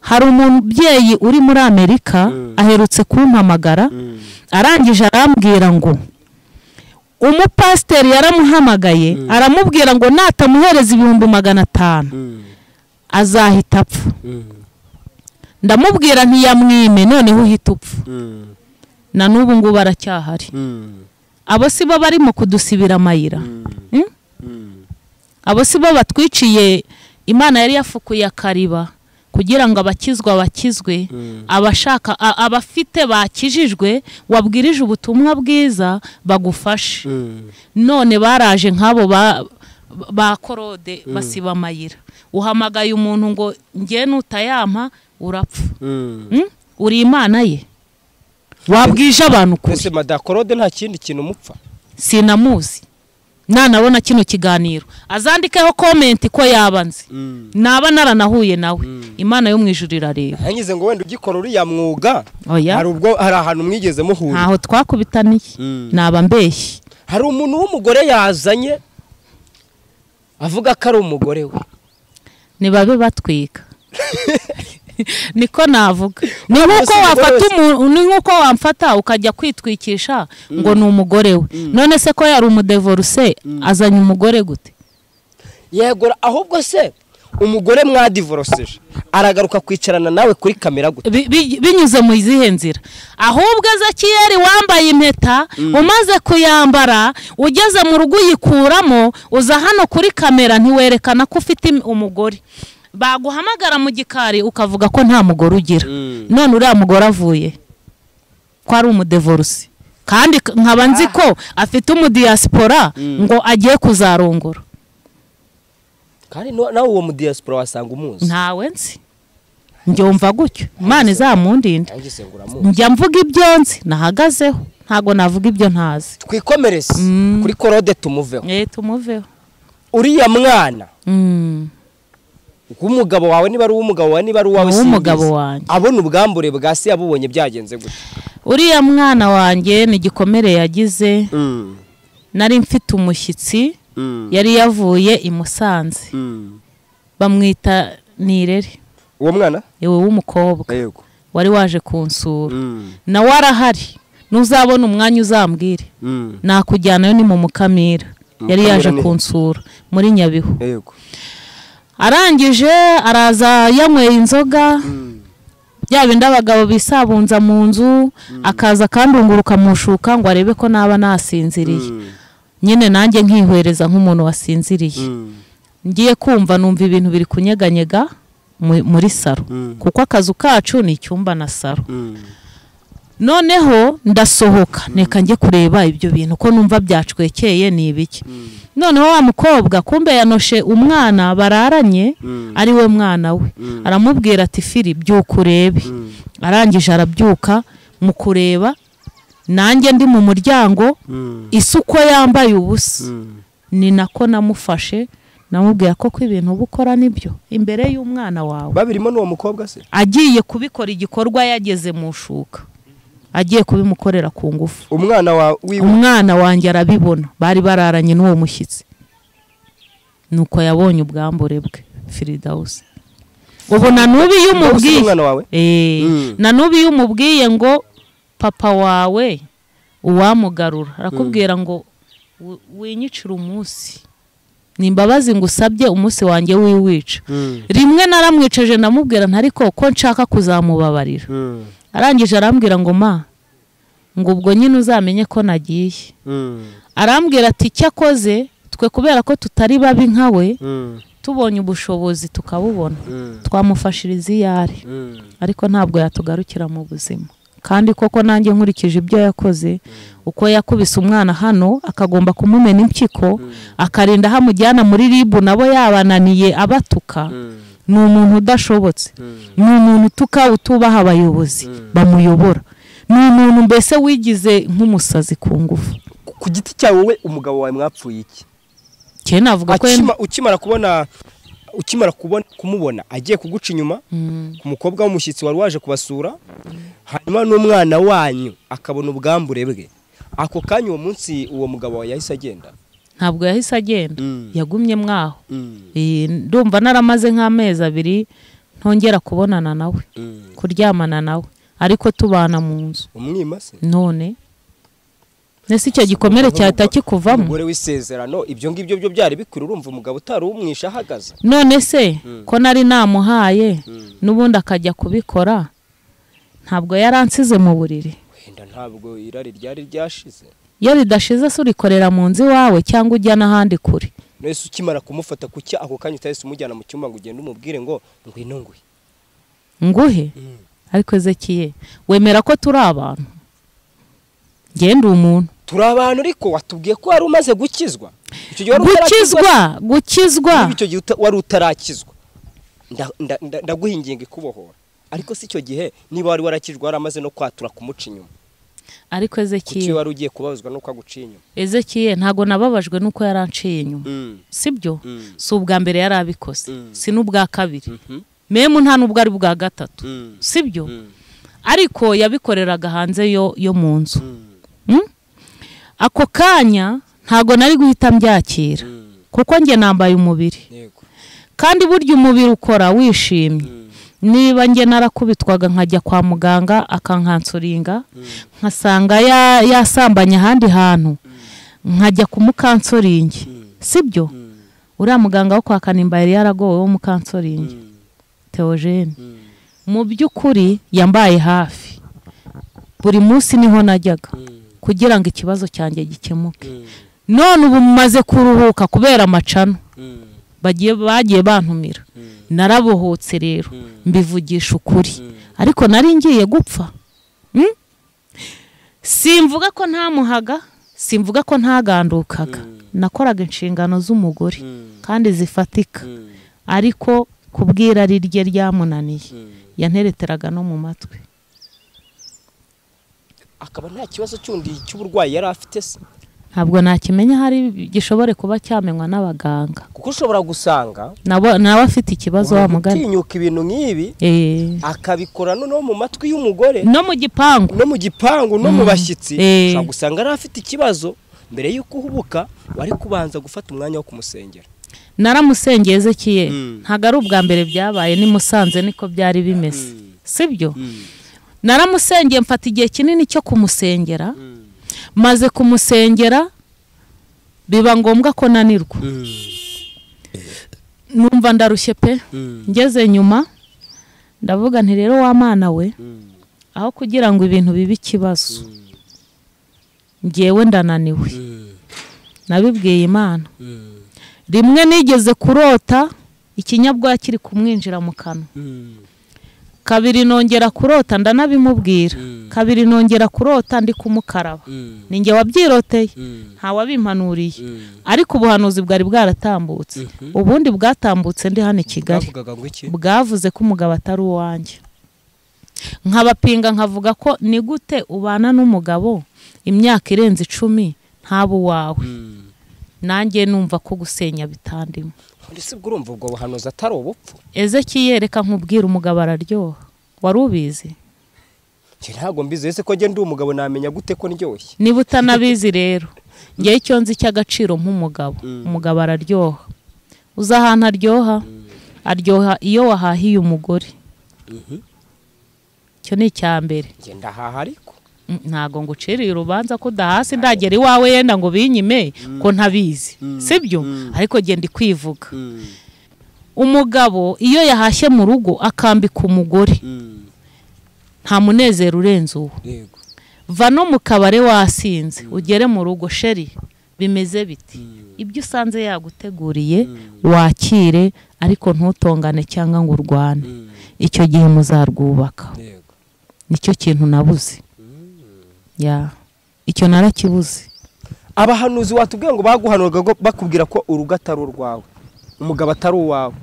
hari umubyeyi uri muri amerika aherutse kumpamagara arangije arambwira ngo umupasiteri yaramuhamagaye aramubwira ngo natamuhereza ibihumbi magana atanu azahita apfa ndamubwira ntiyamwime noneho uhita upfa na n'ubu ngubu aracyahari abo si bo barimo kudusibira amayira Mm? abo si bo batwiciye imana yari yafukuye akariba kugira ngo abakizwa bakizwe abashaka a- abafite bakijijwe wabwirije ubutumwa bwiza bagufashe none baraje nk'abo ba ba korode basiba amayira uhamagaye umuntu ngo njye nutayampa urapfa Mm? uri imana ye wabwije abantu ukuri mbese madakorode nta kindi kintu mupfa sinamuzi nanabona kino kiganiro azandikeho komenti ko yaba nzi naba naranahuye nawe imana yo mu ijuru irareba nanyuze ngo wenda ugikora uriya mwuga oya hari ubwo hari ahantu mwigeze muhura ntaho twakubitaniye naba mbeshyi hari umuntu w'umugore yazanye avuga ko ari umugore we ntibabe batwika niko navuga ni nk'uko Bose wafata bose. umuntu ni nk'uko wamfata ukajya kwitwikisha ngo ni umugore we none se ko yari umudevoruse azanye umugore gute yegura ahubwo se umugore mwadivoroseje aragaruka kwicarana nawe kuri kamera gute Bi- bi- binyuze mu izihe nzira ahubwo ezekiyeri wambaye impeta umaze kuyambara ugeze mu rugo uyikuramo uza hano kuri kamera ntiwerekana ko ufite im- umugore baguhamagara mu gikari ukavuga ko nta mugore ugira none uriya mugore avuye ko ari umudevorusi kandi k- nkaba nzi ko afite umudiyasipora ngo agiye kuzarongora kandi nu- nawe uwo mudiyasipora wasanga umuzi ntawe nzi njyumva gutyo imana izamundinde nanyuze ngo uramuzi njya mvuga ibyo nzi nahagazeho ntabwo navuga ibyo ntazi twikomereze kuri korode tumuveho eee tumuveho uriya mwana Mm. w'umugabo wawe niba ari uw'umugabo wawe niba ari uwawe Ni uw'umugabo simbizi. wanjye. abona ubwambure bwa se yabubonye byagenze gute uriya mwana wanjye ni igikomere yagize nari mfite umushyitsi yari yavuye i musanze bamwita nirere uwo mwana yewe w'umukobwa yego wari waje kunsura nawe arahari nuzabona umwanya uzambwire nakujyanayo ni mu mukamira yari yaje Mukamira ni- kunsura muri nyabihu yego arangije araza yanyweye inzoga bya bindi abagabo bisabunza mu nzu akaza akandunguruka mu shuka ngo arebe ko naba nasinziriye nyine nanjye nkihwereza nk'umuntu wasinziriye ngiye kumva numva ibintu biri kunyeganyega mu- muri saro kuko akazu kacu ni icyumba na saro noneho ndasohoka neka njye kureba ibyo bintu ko numva byacwekeye ni ibiki noneho wa mukobwa kumbe yanoshe umwana bararanye ari we mwana we aramubwira ati firi byuka urebe arangije arabyuka mu kureba nanjye ndi mu muryango isuko yambaye ubusa ni nako namufashe namubwira ko ko ibintu uba ukora nibyo imbere y'umwana wawe babirimo n'uwo mukobwa se agiye kubikora igikorwa yageze mu shuka agiye kubimukorera ku ngufu umwana wa wiwe umwana wanjye arabibona bari bararanye n'uwo mushyitsi nuko yabonye ubwambure bwe firidawusi ubu na n'ubu iyo Ubuse ni umubwiye umwana wawe Eh, na n'ubu iyo umubwiye ngo papa wawe uwamugarura arakubwira ngo "Wi- winyicire umunsi ni imbabazi ngo usabye umunsi wanjye wiwica rimwe naramwiceje ndamubwira ntariko ko nshaka kuzamubabarira arangije arambwira ngo ma ngo ubwo nyine uzamenye ko nagiye arambwira ati icyo akoze twe kubera ko tutari babi nka we tubonye ubushobozi tukabubona twamufashiriza iyo ari ariko ntabwo yatugarukira mu buzima kandi koko nanjye nkurikije ibyo yakoze uko yakubise umwana hano akagomba kumumena impyiko akarinda aho amujyana muri ribu nabo yabananiye abatuka ni umuntu udashobotse ni umuntu utuka utubaha abayobozi bamuyobora ni umuntu mbese wigize nk'umusazi ku ngufu ku giti cyawe wowe umugabo wawe mwapfuye iki cyane navuga ko yenda- Akima- ukimara kubona ukimara kubona kumubona agiye kuguca inyuma ku mukobwa w'umushyitsi wari waje kubasura hanyuma n'umwana wanyu akabona ubwambure bwe ako kanya uwo munsi uwo mugabo wawe yahise agenda ntabwo yahise agenda yagumye mwaho Eh, ndumva naramaze nk'amezi abiri ntongera kubonana nawe kuryamana nawe ariko tubana mu nzu umwima se none ese icyo gikomere cyahita kikuvamo umugore w'isezerano ibyo ngibyo byo byari bikuru urumva umugabo utari umwisha ahagaze none se ko nari namuhaye n'ubundi akajya kubikora ntabwo yaransize mu buriri wenda ntabwo irari ryari ryashize iyo ridashize se urikorera mu nzu iwawe cyangwa ujya n'ahandi kure na Yesu ukimara kumufata kuki ako kanya utahise umujyana mu cyumba ngo ugende umubwire ngo ngwino nguhe nguhe ariko ezekiye wemera ko turi abantu ngende umuntu turi abantu ariko watubwiye ko wari umaze gukizwa icyo gihe wari utarakizwa gukizwa gukizwa niba icyo gihe uta- wari utarakizwa Nda- nda- nda- ndaguha ingingo ikubohora ariko si icyo gihe niba wari warakijwe waramaze no kwatura kumuca inyuma ariko kuki ezekiye wari ugiye kubabazwa nuko aguciye inyuma ezekiye ntabwo nababajwe nuko yaranciye inyuma Mm. sibyo Mm. si ubwa mbere yari abikoze Mm. si n'ubwa kabiri Mhm. memu nta n'ubwo ari ubwa gatatu Mm. sibyo Mm. ariko yabikoreraga hanze yo yo mu nzu Mm? ako kanya ntabwo nari guhita mbyakira Mm. kuko njye nambaye umubiri yego kandi burya umubiri ukora wishimye niba njye narakubitwaga nkajya kwa muganga akankansuringa nkasanga ya- yasambanye ahandi hantu nkajya kumukansuringi sibyo uriya muganga wo kwa kanimba yari yaragowe wo mukansuringi teogene mu by'ukuri yambaye hafi buri munsi niho najyaga kugira ngo ikibazo cyanjye gikemuke none ubu mumaze kuruhuka kubera amacana bagiye bagiye bantumira narabohotse rero mbivugisha ukuri ariko nari ngiye gupfa Mm? simvuga ko ntamuhaga simvuga ko ntagandukaga nakoraga inshingano z'umugore kandi zifatika ariko kubwira rye ryamunaniye yantereteraga no mu matwi akaba nta kibazo cyundi cy'uburwayi yari afite se ntabwo nakimenya hari gishobore kuba cyamenywa n'abaganga kuko ushobora gusanga Nabo- nawe afite ikibazo wa umuntu mugani utinyuka ibintu nk'ibi Eh, akabikora no mu matwi y'umugore no mu gipangu no mu gipangu no mu bashyitsi Eh. ushobora gusanga ari afite ikibazo mbere y'uko uhubuka wari kubanza gufata umwanya wo kumusengera naramusengeye ezekiye Mm. ntabwo ari ubwa mbere byabaye ni musanze niko byari bimeze sibyo naramusengeye mfata igihe kinini cyo kumusengera maze kumusengera biba ngombwa ko nanirwa numva ndarushye pe ngeze nyuma ndavuga nti rero wa mwana we aho kugira ngo ibintu bibe ikibazo ngewe ndananiwe nabibwiye imana rimwe nigeze kurota ikinyabwoya kiri kumwinjira mu kanwa kabiri nongera kurota ndanabimubwira kabiri nongera kurota ndi kumukaraba ninjye wabyiroteye ntawabimpanuriye ariko ubuhanuzi bwari bwaratambutse ubundi bwatambutse ndi hano i kigali bavugaga ngo iki bwavuze ko umugabo atari uwanjye nkabapinga nkavuga ko ni gute ubana n'umugabo imyaka irenze icumi ntaba uwawe nanjye numva ko gusenya bitandimo ndetse ubwo urumva ubwo buhanuzi atari ubupfu ezekiye reka nkubwire umugabo araryoha wari ubizi njye ntabwo mbizi ese ko njye ndi umugabo namenya gute ko ndyoshye niba utanabizi rero ngewe icyo nzi cy'agaciro nk'umugabo umugabo araryoha uzi ahantu aryoha aryoha iyo wahahiye umugore icyo ni icya mbere njye ndahaha ariko Mm, ntago nguciriye urubanza ko udahasi ndagera iwawe yenda ngo binyime ko ntabizi sibyo ariko genda kwivuga umugabo iyo yahashye mu rugo akambika umugore nta munezero urenze uwo yego va no mu kabare wasinze ugere mu rugo sheri bimeze biti ibyo usanze yaguteguriye wakire ariko ntutongane cyangwa ngo urwane icyo gihe muzarwubaka yego nicyo kintu nabuze ya icyo narakibuze abahanuzi watubwiye ngo baguhanuraga ngo bakubwira ko urugo atari urwawe umugabo atari uwawe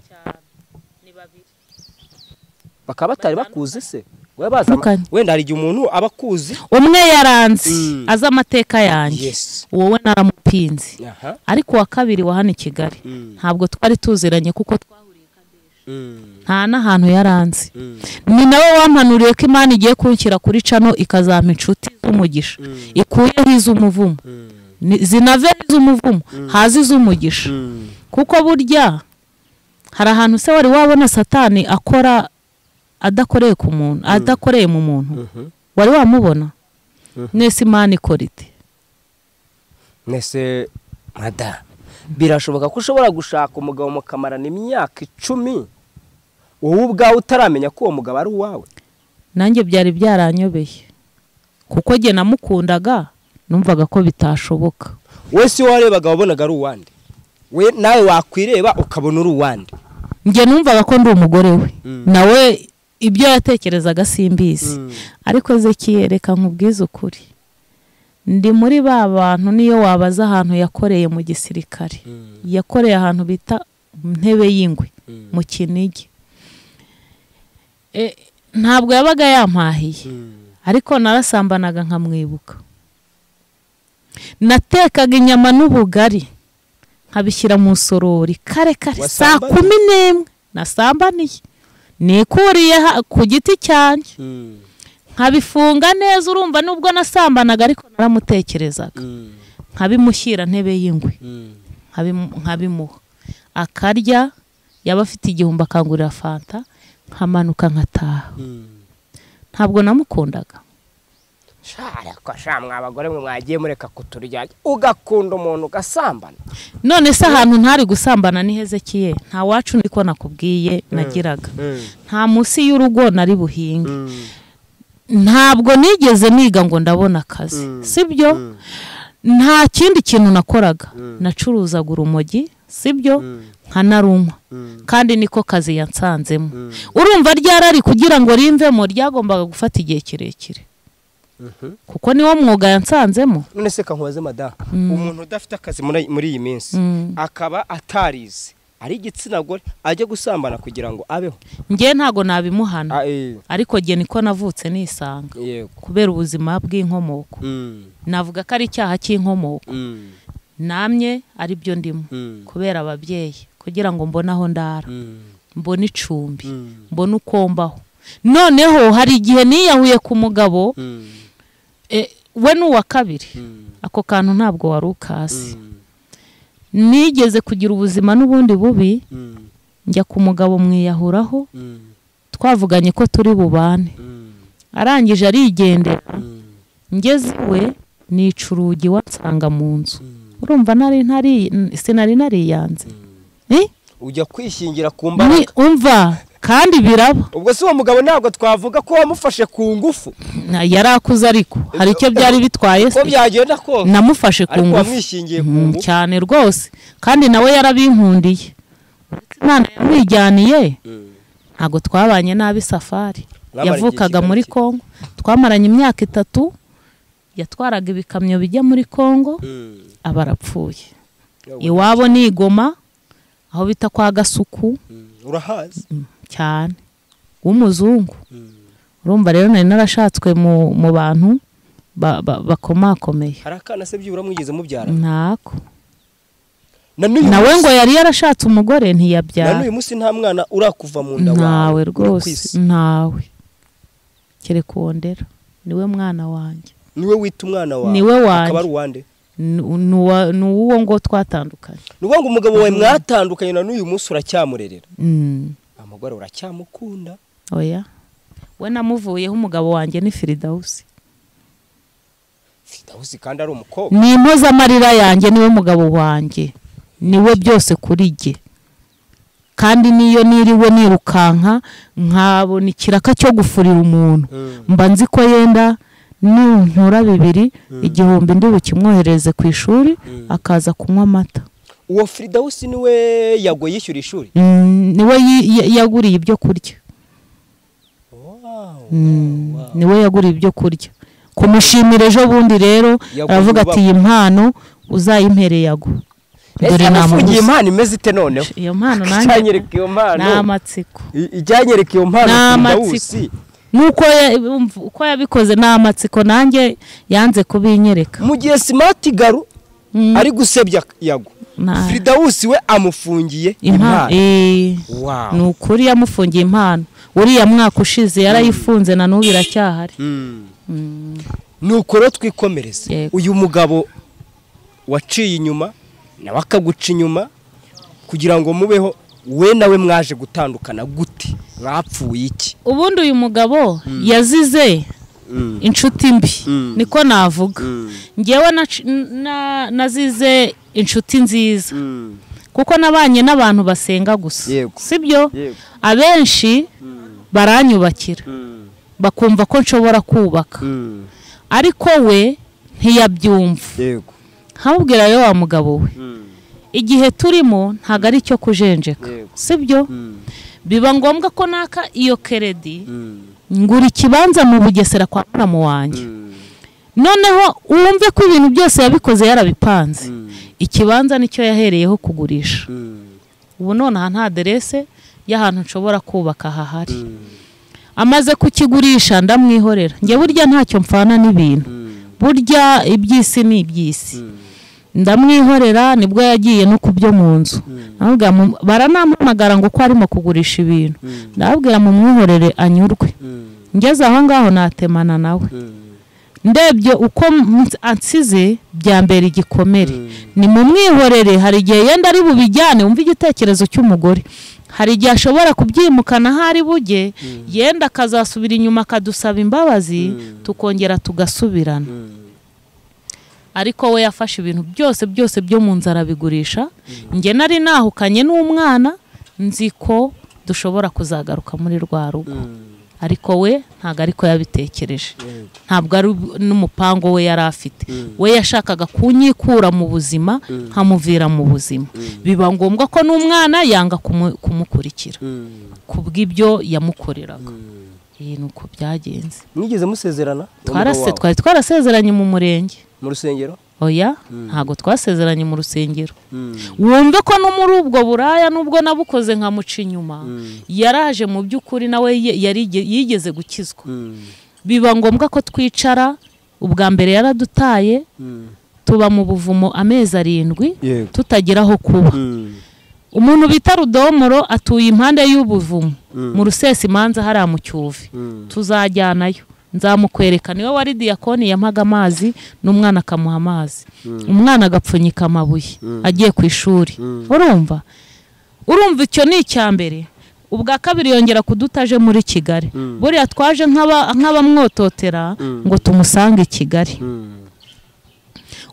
bakaba batari bakuzi se wowe bazi ama- Batandukanye. wenda hari igihe umuntu aba akuzi umwe yaranzi Mm. azi amateka yanjye Yes. wowe naramupinze aha ariko uwa kabiri wa hano i kigali ntabwo twari tuziranye kuko nta n'ahantu yaranze ni nawe wampanuriye ko imana igiye kunshyira kuri cano ikazampa inshuti z'umugisha ikuyeho iz'umuvumo Ni- zinave iz'umuvumo haza iz'umugisha kuko burya hari ahantu se wari wabona satani akora adakoreye ku muntu adakoreye mu muntu wari wamubona mwese imana ikora ite mwese mada birashoboka ko ushobora gushaka umugabo mukamarana imyaka icumi wowe ubwawe utaramenya ko uwo mugabo ari uwawe nanjye byari byaranyobeye kuko jye namukundaga numvaga ko bitashoboka wese iyo warebaga wabonaga ari uwande we nawe wakwireba ukabona uri uwandi njye numvaga ko ndi umugore we nawe ibyo yatekerezaga simbizi ariko zekiye reka nkubwize ukuri ndi muri ba bantu niyo wabaza ahantu yakoreye mu gisirikare yakoreye ahantu bita ntebe y'ingwe mu kinigi E, ntabwo yabaga yampahiye ariko narasambanaga nkamwibuka natekaga inyama n'ubugari nkabishyira mu sorori kare kare saa Wasambanye? kumi n'imwe nasambaniye nikuriye ha- ku giti cyanjye nkabifunga neza urumva nubwo nasambanaga ariko naramutekerezaga nkabimushyira ntebe y'ingwe nkabimu- nkabimuha akarya yaba afite igihumbi akangurira fanta nkamanuka nkataha ntabwo namukundaga ko shamwe abagore mwe mwagiye mureka kuturyarya ugakunda umuntu ugasambana none se ahantu ntari gusambana ni hezekiye nta wacu niko nakubwiye nagiraga nta munsi y'urugo nari buhinge ntabwo nigeze niga ngo ndabona akazi sibyo nta kindi kintu nakoraga nacuruzaga urumogi sibyo nkanarunywa kandi niko kazi yansanzemo urumva ryarari kugira ngo rimvemo ryagombaga gufata igihe kirekire kuko niwo mwuga yansanzemo none se kankubaze madamu umuntu udafite akazi muri muri iyi minsi akaba atarize ari igitsina gore ajya gusambana kugira ngo abeho njye ntago nabimuhana Ah, eh, ariko jye niko navutse nisanga yego kubera ubuzima bw'inkomoko Mm, navuga ko ari icyaha cy'inkomoko mm, namye ari byo ndimo mm, kubera ababyeyi kugira ngo mbone aho ndara mm, mbone icumbi mm, mbone uko mbaho noneho hari igihe niyahuye ku mugabo mm, eh, we ni uwa kabiri mm, ako kantu ntabwo wari ukazi mm, nigeze kugira ubuzima n'ubundi bubi mm, njya ku mugabo mwiyahuraho mm, twavuganye ko turi bubane mm, arangije arigendera mm. ngeze iwe nica urugi wansanga mu nzu urumva nari ntari sinari nariyanze Eh? ujya kwishingira ku Ni- mbaraga umva kandi biraba ubwo se uwo mugabo ntabwo twavuga ko wamufashe ku ngufu Na- yari akuze ariko hari icyo byari bitwaye ko se byagenda kose namufashe ku ariko ngufu wamwishingiye ku Mm, ngufu cyane rwose kandi nawe yarabinkundiye imana yamwijyaniye ntabwo twabanye nabi safari Mwamaranye yavukaga igihe kingana muri iki? kongo twamaranye imyaka itatu yatwaraga ibikamyo bijya muri kongo Mm. aba arapfuye iwabo ni igoma aho bita kwa gasuku Mm. urahazi cyane w'umuzungu urumva rero nari narashatswe mu mu bantu ba- ba- bakomakomeye hari akana se byibura mwigeze mubyara ntako na n'uyu nawe munsi- ngo yari yarashatse umugore na ntiyabyara n'uyu munsi nta mwana urakuva mu nda ntawe ku rwose isi. ntawe kereka uwo ndera niwe mwana wanjye niwe wita umwana wawe Niwe wanjye. akaba ari uwande ni uwa- ni uwo ngo twatandukanye ni ukuvuga ngo umugabo wawe mwatandukanye na n'uyu munsi uracyamurerera Mm, umugore uracyamukunda oya we namuvuyeho umugabo wanjye ni firidawusi fidawusi kandi ari umukobwa ni impozamarira yanjye niwe mugabo wanjye niwe byose kuri jye kandi niyo niriwe nirukanka nkabona ikiraka cyo gufurira umuntu mba nzi ko yenda nintura bibiri igihumbi ndi bukimwohereze ku ishuri akaza kunywa amata uwo fidawusi niwe yago yishyura ishuri Mm, niwe yi- ya- yaguriye ibyo kurya Wow. Mm, niwe yaguriye ibyo kurya kumushimira ejo bundi rero Yaguriye aravuga ati ububabwa. iyi mpano uzayimpere yago ese abafungiye namubuze." impano imeze ite noneho iyo mpano nanjye icyanyereka iyo mpano ni amatsiko I- icyanyereka iyo mpano Ni fidawusi amatsiko. nuko ya- umva uko yabikoze ni amatsiko nanjye yanze kubinyereka mu gihe simati garu ari gusebya yago Na- fidawusi we amufungiye Impa- impano Eh, Wow. ni ukuri yamufungiye impano uriya mwaka ushize yarayifunze na n'ubu iracyahari nuko rero twikomereze Yego. uyu mugabo waciye inyuma nawe akaguca inyuma kugira ngo mubeho we nawe mwaje gutandukana gute mwapfuye iki ubundi uyu mugabo yazize inshuti mbi niko navuga ngewe nac- na- nazize inshuti nziza kuko nabanye n'abantu basenga gusa Yego. sibyo Yego. abenshi baranyubakira bakumva ko nshobora kubaka ariko we ntiyabyumva yego nkamubwira rero wa mugabo we igihe turimo ntabwo ari icyo kujenjeka sibyo biba ngombwa ko naka iyo keredi ngura ikibanza mu bugesera kwa muramu wanjye noneho wumve ko ibintu byose yabikoze yarabipanze ikibanza nicyo yahereyeho kugurisha ubu nonaha nta aderese y'ahantu nshobora kubaka hahari amaze kukigurisha ndamwihorera njye burya ntacyo mpfana n'ibintu burya iby'isi ni iby'isi ndamwihorera nibwo yagiye no ku byo mu nzu baranampamagara ngo uko arimo kugurisha ibintu ndababwira mu mwihorere anyurwe ngeze aho ngaho natemana nawe ndebye uko ansize byambera igikomere ni mu mwihorere hari igihe yenda ari bubijyane wumva igitekerezo cy'umugore hari igihe ashobora kubyimukana aho ari buge yenda akazasubira inyuma akadusaba imbabazi tukongera tugasubirana ariko we yafashe ibintu byose byose byo mu nzu arabigurisha njye nari nahukanye n'umwana nzi ko dushobora kuzagaruka muri rwa rugo ariko we ntabwo ariko yabitekereje ntabwo ari n'umupango we yari afite we yashakaga kunyikura mu buzima nkamuvira mu buzima biba ngombwa ko n'umwana yanga kumu- kumukurikira ku bw'ibyo yamukoreraga iyi ni uko byagenze mwigeze musezerana twarase twari twarasezeranye mu murenge mu rusengero oya ntabwo twasezeranye mu rusengero wumve ko no muri ubwo buraya nubwo nabukoze nkamuca inyuma yaraje mu by'ukuri nawe ye- yari- yigeze gukizwa biba ngombwa ko twicara ubwa mbere yaradutaye tuba mu buvumo amezi arindwi Yego. tutagira aho kuba umuntu bita rudomoro atuye impande y'ubuvumo mu rusesa imanza hariya mu cyuvi tuzajyanayo nzamukwereka niwe wari diyakoni yamaga amazi n'umwana akamuha amazi umwana agapfunyika amabuye agiye ku ishuri urumva urumva icyo ni icya mbere ubwa kabiri yongera kudutaje muri kigali buriya twaje nk'aba- nk'abamwototera ngo tumusange i kigali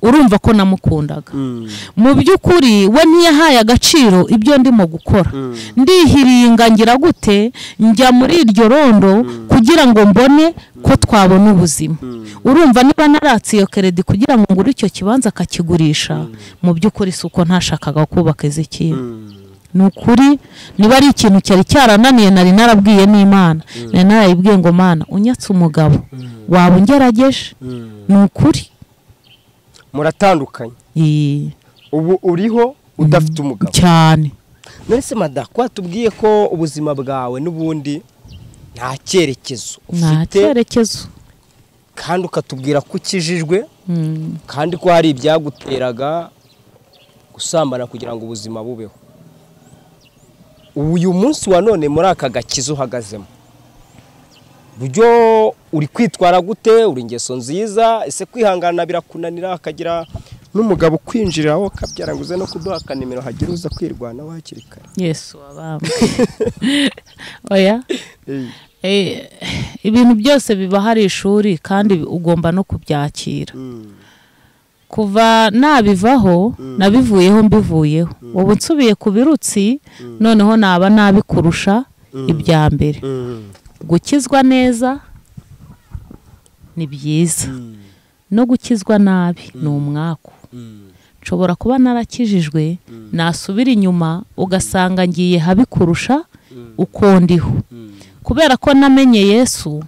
urumva ko namukundaga mu by'ukuri we ntiyahaye agaciro ibyo ndimo gukora ndihiringangira gute njya muri iryo rondo kugira ngo mbone ko twabona ubuzima urumva niba naratse iyo keredi kugira ngo ngure icyo kibanza akakigurisha mu by'ukuri si uko ntashakaga kubaka izi kintu ni ukuri niba ari ikintu cyari cyarananiye nari narabwiye n'imana nari narayibwiye ngo mana unyatse umugabo waba ungerageje ni ukuri muratandukanye Ee. ubu uriho udafite umugabo cyane nonese mada ko watubwiye ko ubuzima bwawe n'ubundi nta cyerekezo nta ufite cyerekezo kandi ukatubwira ko ukijijwe Mm. kandi ko hari ibyaguteraga gusambana kugira ngo ubuzima bubeho uyu munsi wa none muri aka gakiza uhagazemo buryo uri kwitwara gute uri ingeso nziza ese kwihangana birakunanira akagira n'umugabo ukwinjiriraho akabyara ngo uze no kuduha akanimero hagire uza kwirwanaho hakiri kare yesu wabambwe oya Eh, ibintu byose biba hari ishuri kandi ugomba no kubyakira kuva nabivaho nabivuyeho mbivuyeho ubu nsubiye ku birutsi noneho naba nabikurusha ibya mbere gukizwa neza ni byiza no gukizwa nabi ni umwaku nshobora kuba narakijijwe nasubira inyuma ugasanga ngiye habi kurusha uko ndiho kubera ko namenye yesu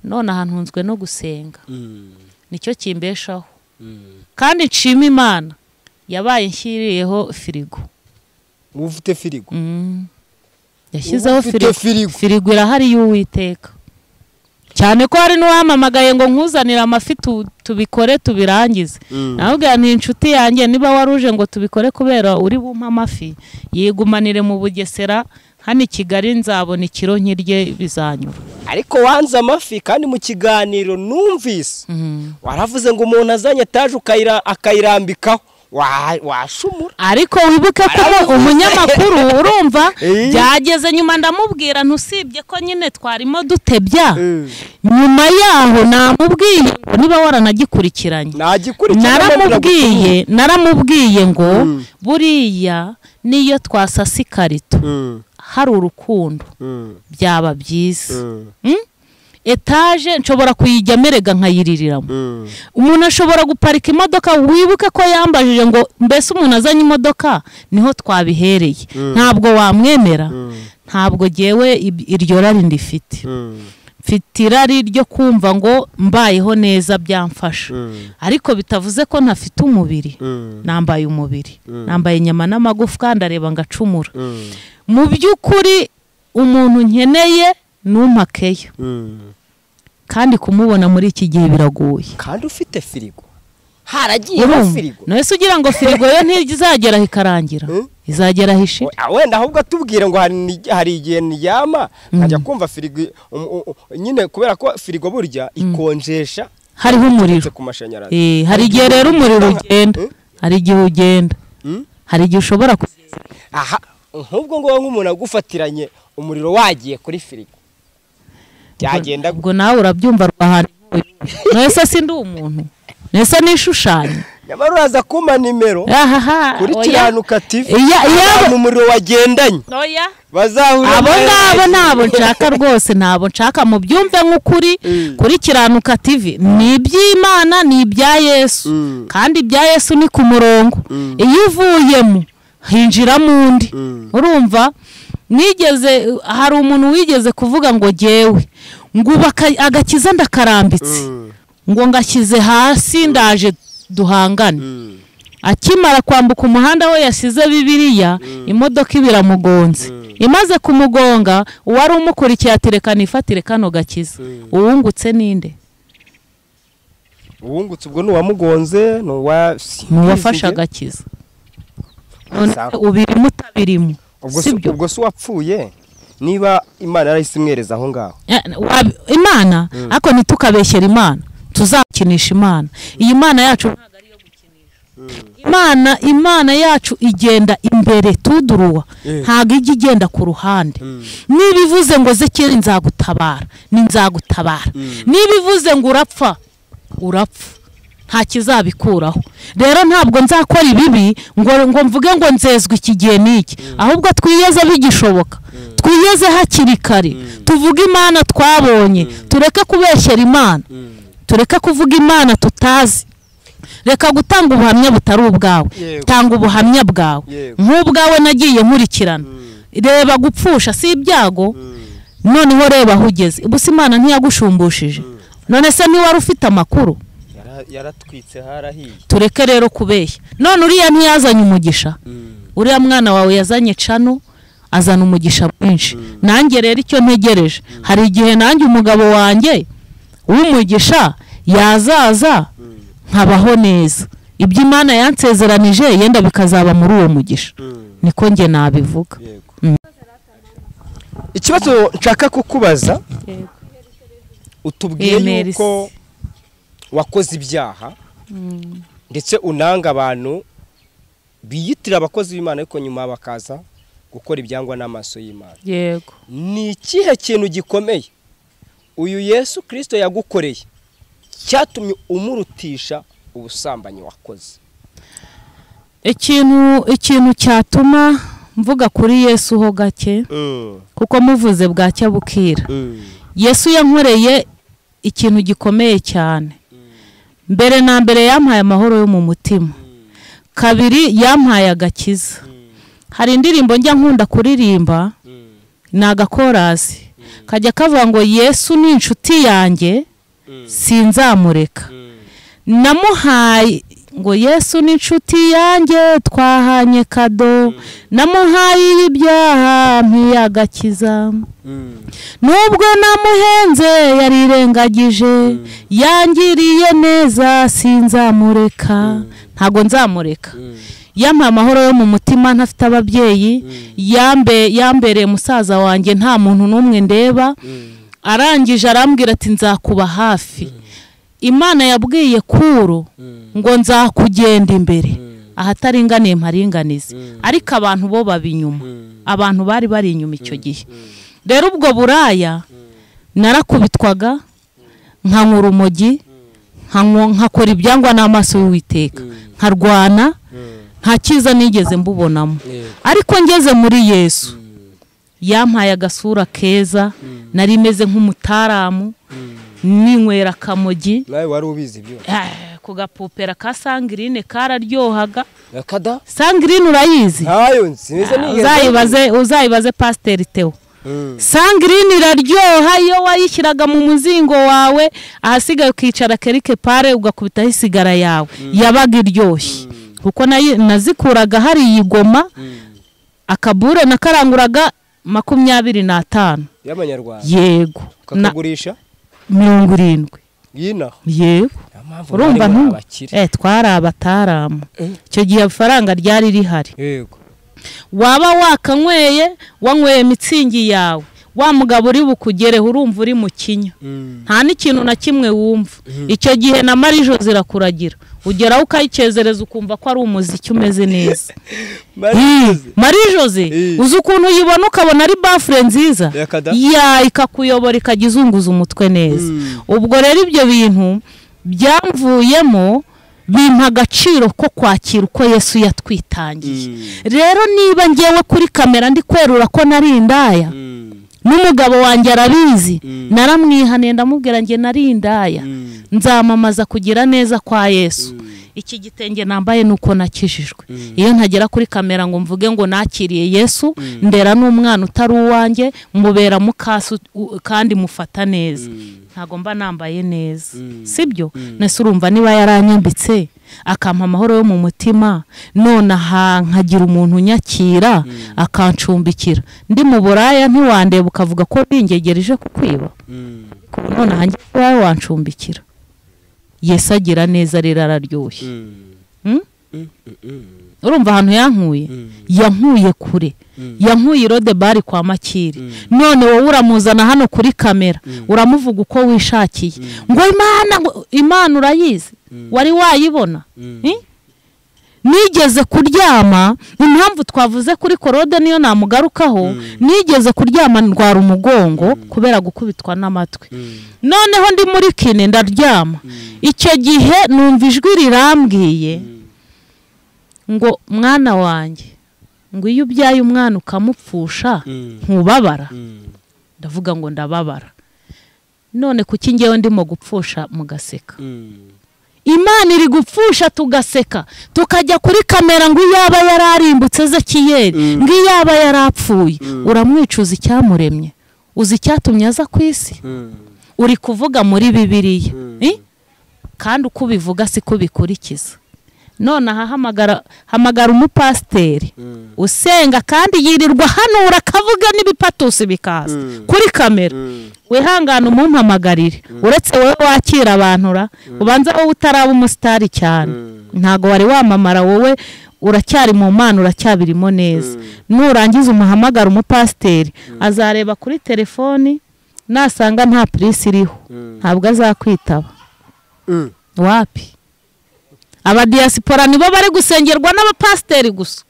none ahantu hunzwe no gusenga nicyo kimbeshaho kandi nshima imana yabaye nshyiriyeho firigo uba ufite firigo yashyizeho Uba firigo ufite firigo. firigo irahari y'uwiteka cyane ko hari n'uwamamagaye ngo nkuzanire amafi tu- tubikore tubirangize nawe ni inshuti yanjye niba wari uje ngo tubikore kubera uri bumpe amafi yigumanire mu bugesera hano i kigali nzabona ikiro nkirye bizanyura ariko wanze amafi kandi mu kiganiro numvise waravuze ngo umuntu azanye etaje ukayira- akayirambikaho Wa- washumura ariko wibuke ko umu- Arabivuze. umunyamakuru urumva Eh. byageze nyuma ndamubwira ntusibye ko nyine twarimo dutebya nyuma yaho namubwiye ngo niba waranagikurikiranye nagikurikirana naramubwiye naramubwiye ngo buriya niyo twasasa ikarito hari urukundo byaba byiza Mm? etaje nshobora kuyijya merega nkayiririramo umuntu ashobora guparika imodoka wibuke ko yambajije ngo mbese umuntu azanye imodoka niho twabihereye ntabwo wamwemera ntabwo ngewe ib- iryo rari ndifite mfite irari ryo kumva ngo mbayeho neza byamfasha ariko bitavuze ko ntafite umubiri nambaye umubiri nambaye inyama n'amagufwa ndareba ngacumura mu by'ukuri umuntu nkeneye numpakeyo kandi kumubona muri iki gihe biragoye kandi ufite firigo haragiye Urumva? na firigo ntese ugira ngo firigo yo ntizagera aho ikarangira Mm. izagera aho ishira Ah, wenda ahubwo atubwira ngo hari ni- hari igihe ndyama nkajya kumva firigo um- um- um- nyine kubera ko firigo burya ikonjesha hariho umuriro uretse ku mashanyarazi Eh, hari igihe rero umuriro ugenda Mm. hari igihe ugenda hari igihe ushobora kugeza aha nk'ubwo ngubu nk'umuntu agufatiranye umuriro wagiye kuri firigo byagenda gu- ubwo nawe urabyumva rwahana ntese si ndi umuntu ntese nishushanya nyamara uraza kumpa nimero ahaha kuri oya. kiranuka tivi Iya- iya- mu muriro wagendanye oya bazahura abo nawe. ngabo ntabwo nshaka rwose ntabwo nshaka mubyumve nk'ukuri Mm. kuri kiranuka tv ni iby'imana ni ibya yesu Mm. kandi ibya yesu ni ku murongo iyo uvuyemo hinjiramo undi urumva nigeze hari umuntu wigeze kuvuga ngo jyewe ngubaka agakiza ndakarambitse ngo ngashyize hasi ndaje duhangane akimara kwambuka umuhanda aho yasize bibiriya imodoka iba iramugonze imaze kumugonga uwari umukurikiye ati reka nifatire kano gakiza uwungutse ninde uwungutse ubwo ni uwamugonze ni uwa n'uwafashe agakiza None Sawa. ubirimo utabirimo ubwo si- sibyo ubwo si uwapfuye niba imana yarahise imwereza aho ngaho Eh, wab- imana ariko ntitukabeshyere imana tuzakinisha imana iyi mana yacu ntabwo ari iyo gukinisha imana imana yacu igenda imbere tuduruwa ntabwo ijya igenda ku ruhande niba ivuze ngo zekeri nzagutabara ni nzagutabara niba ivuze ngo urapfa urapfa nta kizabikuraho rero ntabwo nzakora ibibi ngo ngo mvuge ngo nzezwe iki gihe n'iki ahubwo twiyeze bigishoboka twiyeze hakiri kare tuvuge imana twabonye tureke kubeshyera imana tureke kuvuga imana tutazi reka gutanga ubuhamya butari ubwawe Yego. tanga ubuhamya bwawe Yego. nk'ubwawe nagiye nkurikirana reba gupfusha si ibyago noneho reba aho ugeze ubu se imana ntiyagushumbushyije none se ntiwari ufite amakuru Yara- yaratwitse harahiye tureke rero kubeshya none uriya ntiyazanye umugisha uriya mwana wawe yazanye cano azana umugisha mwinshi nanjye rero icyo ntegereje hari igihe nanjye umugabo wanjye w'umugisha yazaza nkabaho neza ibyo imana yansezeranije yenda bikazaba muri uwo mugisha niko njye nabivuga ikibazo nshaka kukubaza Yego. utubwiye Eh, merci. yuko wakoze ibyaha ndetse unanga abantu biyitira abakozi b'imana ariko nyuma bakaza gukora ibyangwa n'amaso y'imana yego ni ikihe kintu gikomeye uyu yesu kirisito yagukoreye cyatumye umurutisha ubusambanyi wakoze ikintu ikintu cyatuma mvuga kuri yesu ho gake kuko muvuze bwacya bukira yesu yankoreye ikintu gikomeye cyane mbere na mbere yampaye amahoro yo mu mutima kabiri yampaye agakiza hari indirimbo njya nkunda kuririmba ni agakorasi kajya kavuga ngo yesu ni inshuti yanjye sinzamureka namuhaye ngo yesu ni inshuti yanjye twahanye kado namuhaye ibyaha ntiyagakiza nubwo namuhenze yarirengagije yangiriye neza sinzamureka ntabwo nzamureka yampaye amahoro yo mu mutima ntafite ababyeyi yambe yambereye musaza wanjye nta muntu n'umwe ndeba arangije arambwira ati nzakuba hafi imana yabwiye kuro ngo nzakugenda imbere ahataringaniye mparinganize ariko abantu bo baba inyuma abantu bari bari inyuma icyo gihe rero ubwo buraya narakubitwaga nkanywa urumogi nkanywa- nkakora ibyangwa n'amaso y'uwiteka nkarwana nta cyiza nigeze mbubonamo ariko ngeze muri yesu yampaye agasura keza nari meze nk'umutaramu ninywera akamogi nawe wari ubizi ibyo Ah, ku gapupera ka sangirine kararyohaga akada sangirine urayizi ntayo nsize Ah, uzayibaze uzayibaze pasiteri teo sangirine iraryoha iyo wayishyiraga mu muzingo wawe ahasigaye ukicara kerike pare ugakubitaho isigara yawe yabaga iryoshye kuko nayi- nazikuraga hari iyi goma akabure nakaranguraga makumyabiri n'atanu y'amanyarwanda yego na ukagurisha mirongo irindwi y'inaha yego urumva ntu eh twari abataramu icyo gihe ifaranga ryari rihari yego waba wakanyweye wanyweye mitsingi yawe wa mugabo uri bukugereho urumva uri mu kinya nta n'ikintu na kimwe wumva icyo gihe na marijo zirakuragira ugeraho ukayicezereza ukumva ko ari umuziki umeze neza marize marijoze Eh. uzi ukuntu uyibona ukabona ari bafure nziza Ya kada. ya ikakuyobora ikajya izunguza umutwe neza ubwo rero ibyo bintu byamvuyemo bimpa agaciro ko kwakira uko yesu yatwitangiye rero niba ngewe kuri kamera ndi kwerura ko nari indaya n'umugabo wanjye arabizi naramwihaniye ndamubwira njye nari indaya nzamamaza kugira neza kwa yesu iki gitenge nambaye ni uko nakijijwe iyo ntagera kuri kamera ngo mvuge ngo nakiriye yesu ndera n'umwana utari uwanjye mubera mukasi u- kandi mufata neza ntabwo mba nambaye neza sibyo nese urumva niba yaranyambitse akampa amahoro yo mu mutima none aha nkagira umuntu unyakira akancumbikira ndi mu buraya ntiwandeba ukavuga ko ningegereje kukwiba Ariko ubu none ahanjye wawe wancumbikira yesu agira neza rero araryoshye Mm? urumva ahantu yankuye yankuye kure yankuye irode bari kwa makiri none wowe uramuzana hano kuri kamera uramuvuga uko wishakiye ngo imana ngo- imana urayizi wari wayibona Eh? nigeze kuryama impamvu twavuze kuri korode niyo namugarukaho nigeze kuryama ndwara umugongo kubera gukubitwa n'amatwi noneho ndi muri kine ndaryama icyo gihe numva ijwi rirambwiye ngo mwana wanjye ngo iyo ubyaye umwana ukamupfusha ntubabara ndavuga ngo ndababara none kuki ngewe ndimo gupfusha mugaseka imana iri gupfusha tugaseka tukajya kuri kamera ngo iyaba yararimbutse ezekiyeri ngo iyaba yarapfuye uramwicuza icyamuremye uzi icyatumye aza ku isi uri kuvuga muri bibiliya Eh? kandi uko ubivuga siko ubikurikiza none aha hamagara hamagara umupasiteri usenga kandi yirirwa hanura akavuga n'ibipatusi bikaza kuri kamera wihangane umumpamagarire uretse wowe wakira abantu ra ubanza wowe utaraba umusitari cyane ntabwo wari wamamara wowe uracyari mu mana uracyabirimo neza nurangiza umuhamagara umupasiteri azareba kuri telefoni nasanga nta purisi iriho ntabwo azakwitaba wapi abadiyasipora nibo bari gusengerwa n'abapasiteri gusa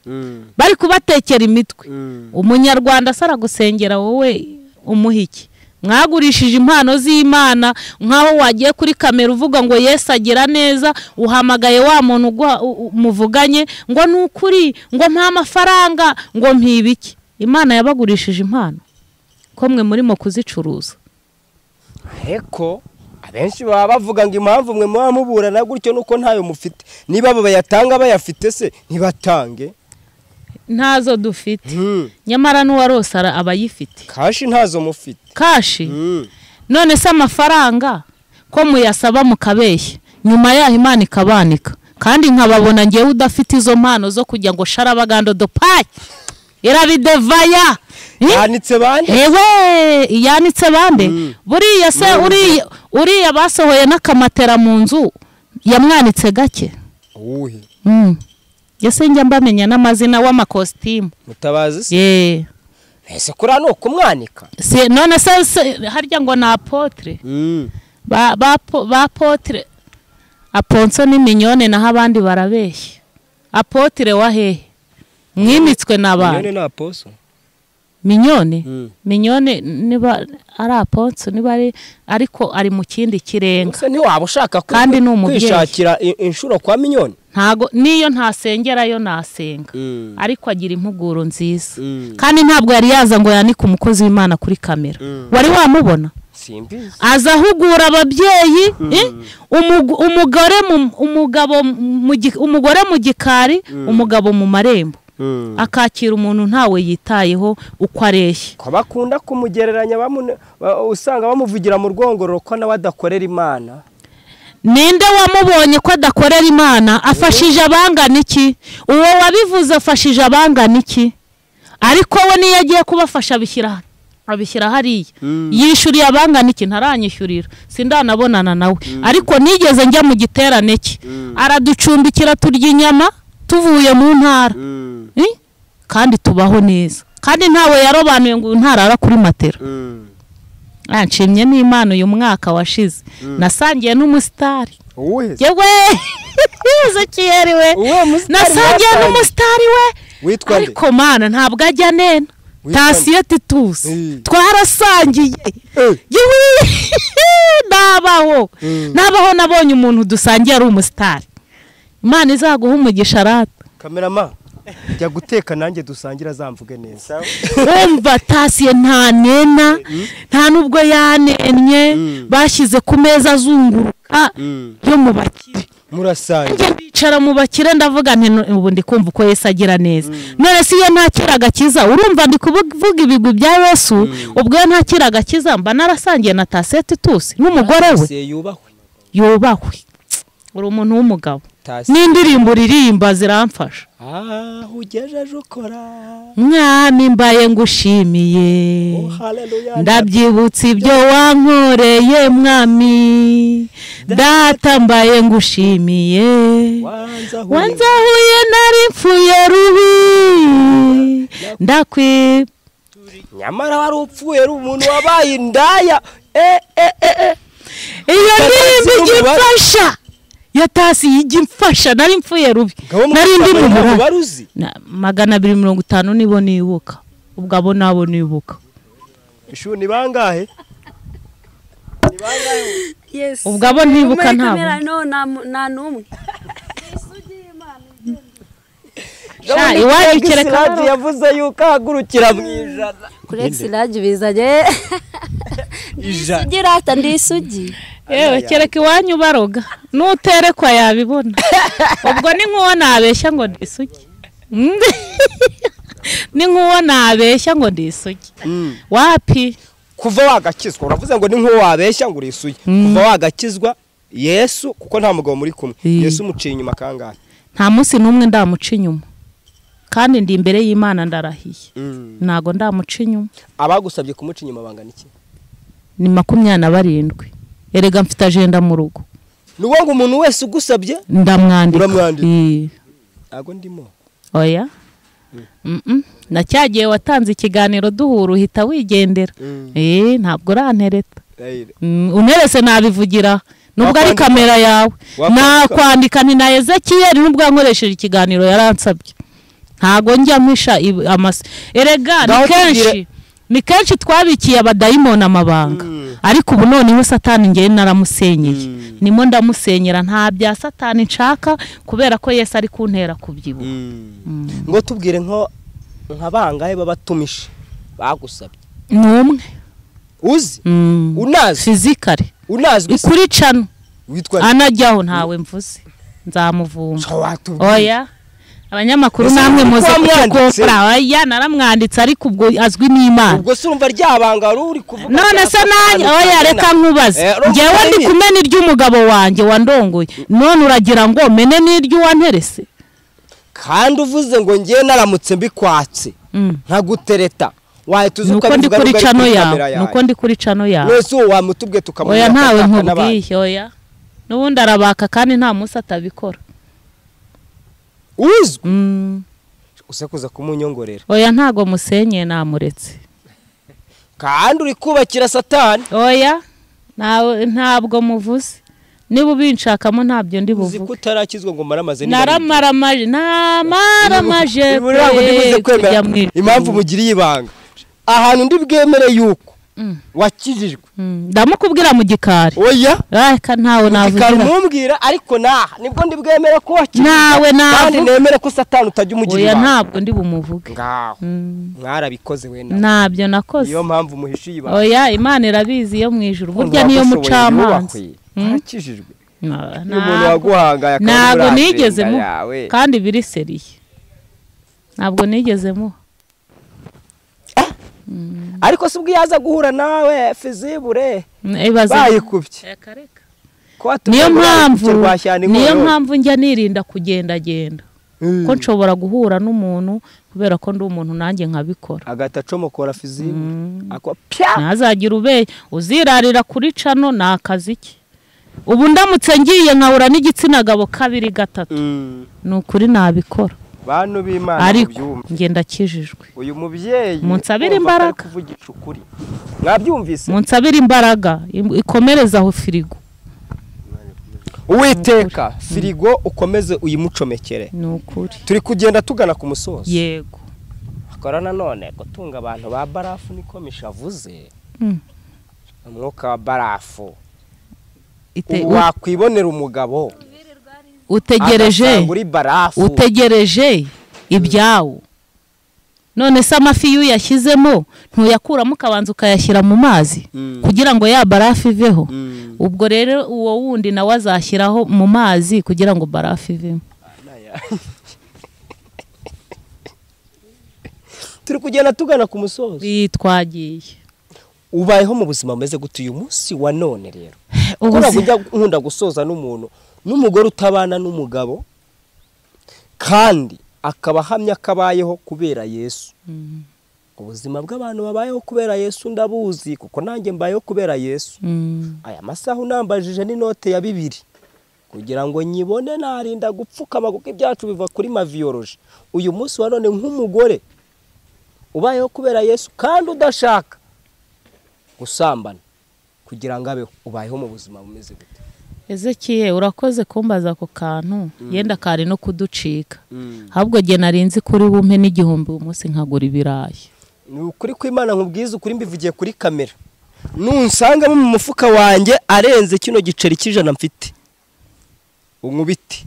bari kubatekera imitwe umunyarwanda asara gusengera wowe umuha iki mwagurishije impano z'imana nk'aho wagiye kuri kamera uvuga ngo yesu agira neza uhamagaye wa muntu uguha- u- u- muvuganye ngo ni ukuri ngo mpa amafaranga ngo mpibike imana yabagurishije impano ko mwe murimo kuzicuruza heko abenshi baba bavuga ngo impamvu mwe muba muburana gutyo nuko ntayo mufite niba abo bayatanga bayafite se ntibatange ntazo dufite nyamara n'uwarose ara- aba ayifite kashi ntazo mufite kashi Mm. none se amafaranga ko muyasaba mukabeshya nyuma yaho imana ikabanika kandi nkababona ngewe udafite izo mpano zo kujya ngo sharabagando dopaki irabidevaya Eh? yanditse bande ewe yanitse bande buriya se uriya- uriya basohoye n'akamatera mu nzu yamwanitse gake uwuhe Mm. ese njya mbamenya n'amazina w'amakositimu mutabazi se yeee ese kuri hano kumwanika Se- none se se- harya ngo ni apotre ba ba po- ba apotre aponso n'iminyone naho abandi barabeshya apotre wa hehe mwimitswe nyine n'abantu ni aposo minyone minyone niba ari aponso niba ari ariko ari mu kindi kirenga se ntiwaba ushaka ku- Kandi ni umubyeyi. kwishakira i- inshuro kwa miliyoni ntago n'iyo ntasengerayo nasenga ariko agira impuguro nziza kandi ntabwo yari yaza ngo yanike umukozi w'imana kuri kamera wari wamubona simbizi aza ahugura ababyeyi eh, umugu- umugore mu- umugabo mu gi- umugore mu gikari umugabo mu marembo Mm. akakira umuntu ntawe yitayeho uko areshya ko bakunda kumugereranya bamune- ba- usanga bamuvugira mu rwongororo ko nawe adakorera imana ninde wamubonye ko adakorera imana afashije abangana iki uwo wabivuze afashije abangana iki ariko we niyo agiye kubafasha abishyira abishyira hariya yishyuriye abangana iki ntaranyishyurira sindanabonana nawe ariko nigeze njya mu giterane cye araducumbikira turya inyama tuvuye mu ntara Eh? kandi tubaho neza kandi ntawe yarobanuye ngo ntarara kuri matera Ah, nshimye n'imana uyu mwaka washize nasangiye n'umusitari uwuhe se? yewe uzakiyeri we uwuhe musitari nasangiye mwasangiye? n'umusitari we witwa nde ariko mana ntabwo ajya nena Witwa nde? tasiyo titusi Mm. twarasangiye Eh. yewe nabaho Mm. nabaho nabonye umuntu dusangiye ari umusitari imana izaguha umugisha rata kamerama jya guteka nanjye dusangira zamvuge neza wumva tasiye nta nena nta n'ubwo yanennye bashyize ku meza azunguruka yo mu bakire murasangira njye ndicara mu bakire ndavuga nti "Nu- ubu ndi kumva uko yesu agira neza none se iyo ntakira agakiza urumva ndi kuvuga ibigwi bya yesu ubwo iyo ntakira agakiza mba narasangiye na tasiye titusi n'umugore we se yubahwe yubahwe uri umuntu w'umugabo Tasi- n'indirimbo uririmba ziramfasha ah ugejeje ukora mwana imbaye ngushimiye oh haleluya ndabyibutsa ibyo wankoreye mwami data mbaye ngushimiye wanzahuye. wanzahuye nari mpfuye rubi ndakwi nyamara wari upfuye ari umuntu wabaye indaya eh eh eh eh iyo ndirimbo Tasi n'umubare. igimfasha yatasi ijya imfasha nari mpfuye rubi nari ndi mu burara baruzi Na- magana abiri mirongo itanu nibo nibuka ubwo abo nabo nibuka ishuri ni bangahe Yes. Ubwo abo ntibuka Muri ntabwo. kamera no nta mu- nta n'umwe Sha, iwacu kereka Sirajye yavuze yuko ahagurukira mu ijana kuri exilage bizanye ijana sugira ata ndi isugi yewe kereka iwanyu baroga nuterekwa yabibona ubwo ni nk'uwo nabeshya ngo ndisuge Mm. ni nk'uwo nabeshya ngo ndisuge wapi kuva wagakizwa uravuze ngo ni nk'uwo wabeshya ngo urisuye kuva wagakizwa yesu kuko nta mugabo muri kumwe Mm. yesu umuciye inyuma kangahe nta munsi n'umwe ndamuca inyuma kandi ndi imbere y'imana ndarahiye ntago ndamuca inyuma abagusabye kumuca inyuma bangana iki ni makumyabiri na barindwi erega mfite ajenda mu rugo ni uwo ngo umuntu wese ugusabye ndamwandika Uramwandika. Eh. ntabwo ndimo oya Mm-mm. nacyagiye watanze ikiganiro duhura uhita wigendera Eh, ntabwo urantereta Rayire. Mm, unerese nabivugira nubwo ari Wakwandika? kamera yawe Wakwandika? nakwandika ni na ezekiyeli nubwo yankoresheje ikiganiro yaransabye ntago njya mpisha ib- amase erega Ngaho ni kenshi tubwire- ni kenshi twabikiye abadayimoni amabanga ariko ubu noneho satani ngewe naramusenyeye nimo ndamusenyera nta bya satani nshaka kubera ko yesu ari kuntera kubyibuha ngo tubwire nko nka bangahe babatumije bagusabye ni umwe uzi Mm. unazi fizikare unazwi se ikuri cano witwa anajyaho ntawe mvuze nzamuvumba So watubwira. oya abanyamakuru Ese namwe uko muze wamwanditse? kutugora oya naramwanditse ariko ubwo azwi n'imana ubwo se urumva ryabanga wari uri kuvuga none rya se satani nanjye oya ntangana. reka nkubaze Eh, urumva ngewe ndi nyine. kumena iry'umugabo wanjye wandongoye none uragira ngo mene n'iry'uwanterese kandi uvuze ngo ngewe naramutse mbikwatse nkagutereta wahita uzi nuko ndi kuri cano yawe nuko ndi kuri cano yawe mwese uwo wamutubwiye tukamubona oya ntawe nkubwiye oya n'ubundi arabaka kandi nta munsi atabikora uzwi Mm. usekuza kumunyongorera oya ntago musenyeye namuretse kandi uri kubakira satani oya ntawe- ntabwo muvuze niba ubinshakamo ntabyo ndi uzi buvuge ko utarakizwa ngo maramaze naramaramaje naramaramaje Ibi birango ndibuze kwe kwemera kujya mu ijuru. impamvu mugiriye ibanga ahantu ndi bwemere yuko wakijijwe Mm, ndamukubwira mu gikari oya reka ntawe ikaba navugira umubwira ariko naha nibwo ndibwemere ko wakijijwe Nawe navuga. kandi nemere ko satani utajya umugira oya ibanga ntabwo ndi bumuvuge ngaho mwarabikoze we nawe ntabyo nakoze niyo mpamvu muhishiye ibanga oya imana irabizi yo mu ijuru burya niyo mucamanza ntakijijwe Na- iyo umuntu ntabwo- waguhangaye akaba ntabwo muri nigeze Afurika mu yawe kandi biri seriye ntabwo nigeze mu ariko si ubwo iyo aza guhura nawe fizibure ibaze bayikubye Kuba niyo tugomba mpamvu gukirwa cyane niyo inkorora. mpamvu njya nirinda kugendagenda Mm. ko nshobora guhura n'umuntu kubera ko ndi umuntu nanjye nkabikora agahita acomokora fizibure akwa pya ntazagira ube uzirarira kuri cano ni akazi ke ubu ndamutse ngiye nkahura n'igitsina gabo kabiri gatatu Mm. ni ukuri nabikora bantu b'imana ariko mubyumve. njye ndakijijwe uyu mubyeyi Munsabire urumva ko ari imbaraga. kuvugisha ukuri mwabyumvise munsabire imbaraga im- ikomereze aho firigo uwiteka firigo ukomeze uyimucomekere ni ukuri turi kugenda tugana ku musozi yego akora nanone gutunga abantu ba barafu niko mishavuze Mm. umwuka wa barafu Ite- ubu wakwibonera umugabo utegereje agasanga uri barafu utegereje ibyawo none se amafi iyo uyashyizemo ntuyakuramo ukabanza ukayashyira mu mazi Mm. kugira ngo ya barafu iveho Mm. ubwo rero uwo wundi nawe azashyiraho mu mazi kugira ngo barafu ivemo turi kugenda tugana ku musozi iyi twagiye ubayeho mu buzima bumeze gute uyu munsi wa none rero Ubuzima- kubera kujya nkunda gusoza n'umuntu n'umugore utabana n'umugabo kandi akaba ahamya ko abayeho kubera yesu ubuzima bw'abantu babayeho kubera yesu ndabuzi kuko nanjye mbayeho kubera yesu Mm. aya masaha unambajije n'inote ya bibiri kugira ngo nyibone narinda gupfukama kuko ibyacu biva kuri maviyoroji uyu munsi wa none nk'umugore ubayeho kubera yesu kandi udashaka gusambana kugira ngo abeho ubayeho mu buzima bumeze gute Ezekiel urakoze kumbaza ako kantu yenda kari no kuducika ahubwo jye narinzi kuri bumpe n'igihumbi umunsi nkagura ibirayi ni ukuri kw'imana nkubwiza ukuri mbivugiye kuri kamera nunsangamo mu mufuka wanjye arenze kino giceri cy'ijana mfite unkubite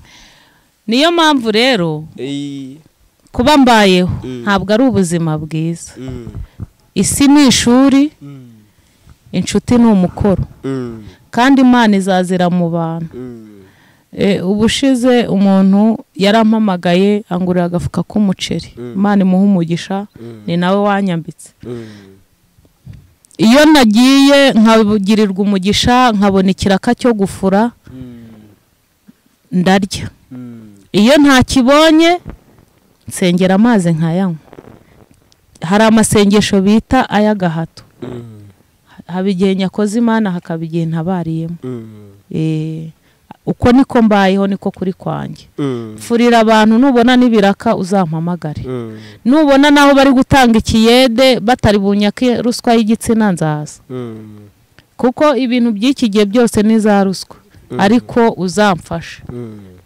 niyo mpamvu rero Eyi, kuba mbayeho Mm. ntabwo ari ubuzima bwiza mm, isi ni ishuri mm, inshuti ni umukoro mm, kandi imana izazira mu bantu mm. E, ubushize umuntu yarampamagaye angurira agafuka k'umuceri imana imuha umugisha ni nawe wanyambitse iyo nagiye nkabugirirwa umugisha nkabona ikiraka cyo gufura ndarya iyo ntakibonye nsengera amazi nkayanywa hari amasengesho bita ay'agahato haba igihe nyakoze imana hakaba igihe ntabariyemo Eh, uko niko mbayeho niko kuri kwanjye furira abantu nubona n'ibiraka uzampamagare nubona n'aho bari gutanga ikiyede batari bunyake ruswa y'igitsina nzaza kuko ibintu by'iki gihe byose ni za ruswa ariko uzamfasha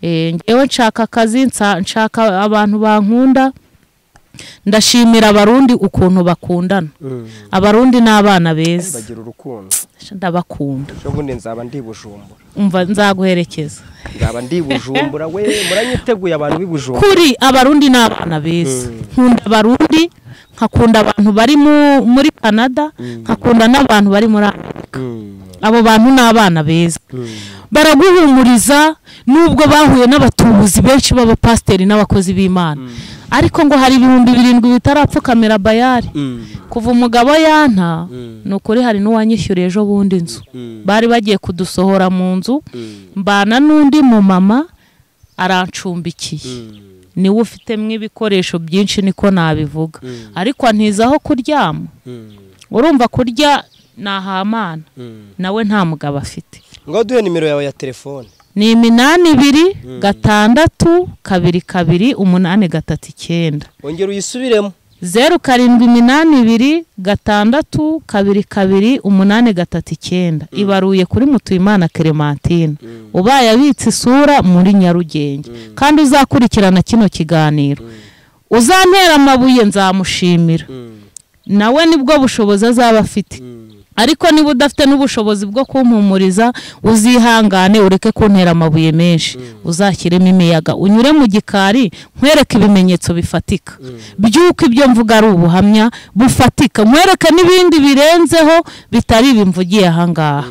Eh, njyewe nshaka akazi nsa- nshaka abantu bankunda ndashimira abarundi ukuntu bakundana abarundi ni abana beza bagira urukundo ndabakunda ubundi nzaba ndi bujumbura umva nzaguherekeza nzaba ndi bujumbura we muranyiteguye abantu b'i bujumbura kuri abarundi ni abana beza nkunda abarundi nkakunda abantu bari mu- muri canada nkakunda n'abantu bari muri amerika abo bantu ni abana beza baraguhumuriza nubwo bahuye n'abatubuzi benshi b'abapasiteri n'abakozi b'imana ariko ngo hari ibihumbi birindwi bitarapfukamira bayari kuva umugabo yanta ni ukuri hari n'uwanyishyuriye ejo bundi inzu bari bagiye kudusohora mu nzu mbana n'undi mu mama arancumbikiye niwe ufitemo ibikoresho byinshi niko nabivuga ariko antiza aho kuryama urumva kurya ni ahamana nawe nta mugabo afite ngo duhe nimero yawe ya telefone ni iminani ibiri gatandatu kabiri kabiri umunani gatatu icyenda wongera uyisubiremo zeru karindwi iminani ibiri gatandatu kabiri kabiri umunani gatatu icyenda ibaruye kuri mutuyimana clementine ubaye abitse isura muri nyarugenge kandi uzakurikirana kino kiganiro uzantera amabuye nzamushimira nawe nibwo bushobozi azaba afite ariko niba udafite n'ubushobozi bwo kumpumuriza uzihangane ureke kuntera amabuye menshi uzashyiremo imiyaga unyure mu gikari nkwereke ibimenyetso bifatika by'uko ibyo mvuga ari ubuhamya bufatika nkwereke n'ibindi birenzeho bitari ibimvugiye ahangaha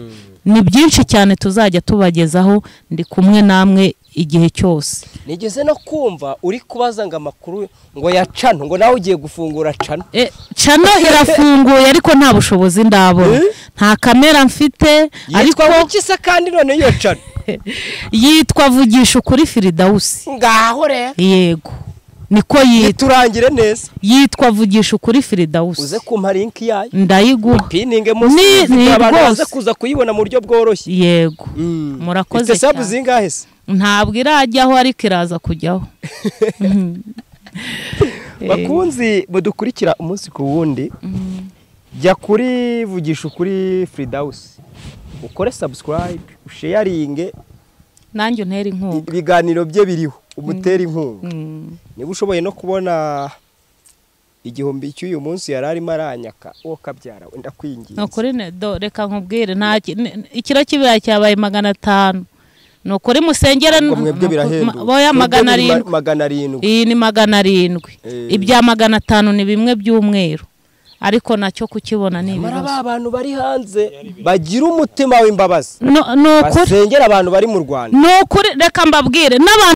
ni byinshi cyane tuzajya tubagezaho ndi kumwe namwe igihe cyose nigeze no kumva uri kubaza ngo amakuru ngo ya cano ngo nawe ugiye gufungura cano E, cano irafunguye ariko nta bushobozi ndabona nta kamera mfite ariko yitwa wikisa kandi none iyo cano yitwa vugisha ukuri firidawusi ngaho rero yego niko yitwa turangire neza yitwa vugisha ukuri firidawusi uze kumpa linki yayo ndayiguha pininge Ni- ni musubizi abantu rwose. baza kuza kuyibona mu buryo bworoshye yego Mm. murakoze Ifite sabu cyane. zingahe se ntabwo irajyaho ariko iraza kujyaho bakunzi mudukurikira umunsi ku wundi jya kuri vugisha ukuri firidawusi ukore sabusikarayibe usheyaringe nanjye untera inkunga ibiganiro bye biriho umutere inkunga Mm. niba ushoboye no kubona igihumbi cy'uyu munsi yari arimo aranyaka uwo kabyara wenda ni kwinginze ukuri ne- do- reka nkubwire nta ki- ne- ikiro cy'ibirayi cyabaye magana atanu ni ukuri musengera ngo mwebwe ni- birahenduka boya Mwebwe magana biri ma- arindwi magana arindwi iyi ni magana arindwi Eh. ibya magana atanu ni bimwe by'umweru ariko nacyo kukibona ni mara ibibazo ba bantu bari hanze bagira umutima w'imbabazi No- ni ukuri basengera abantu bari mu rwanda ni ukuri reka mbabwire n'abantu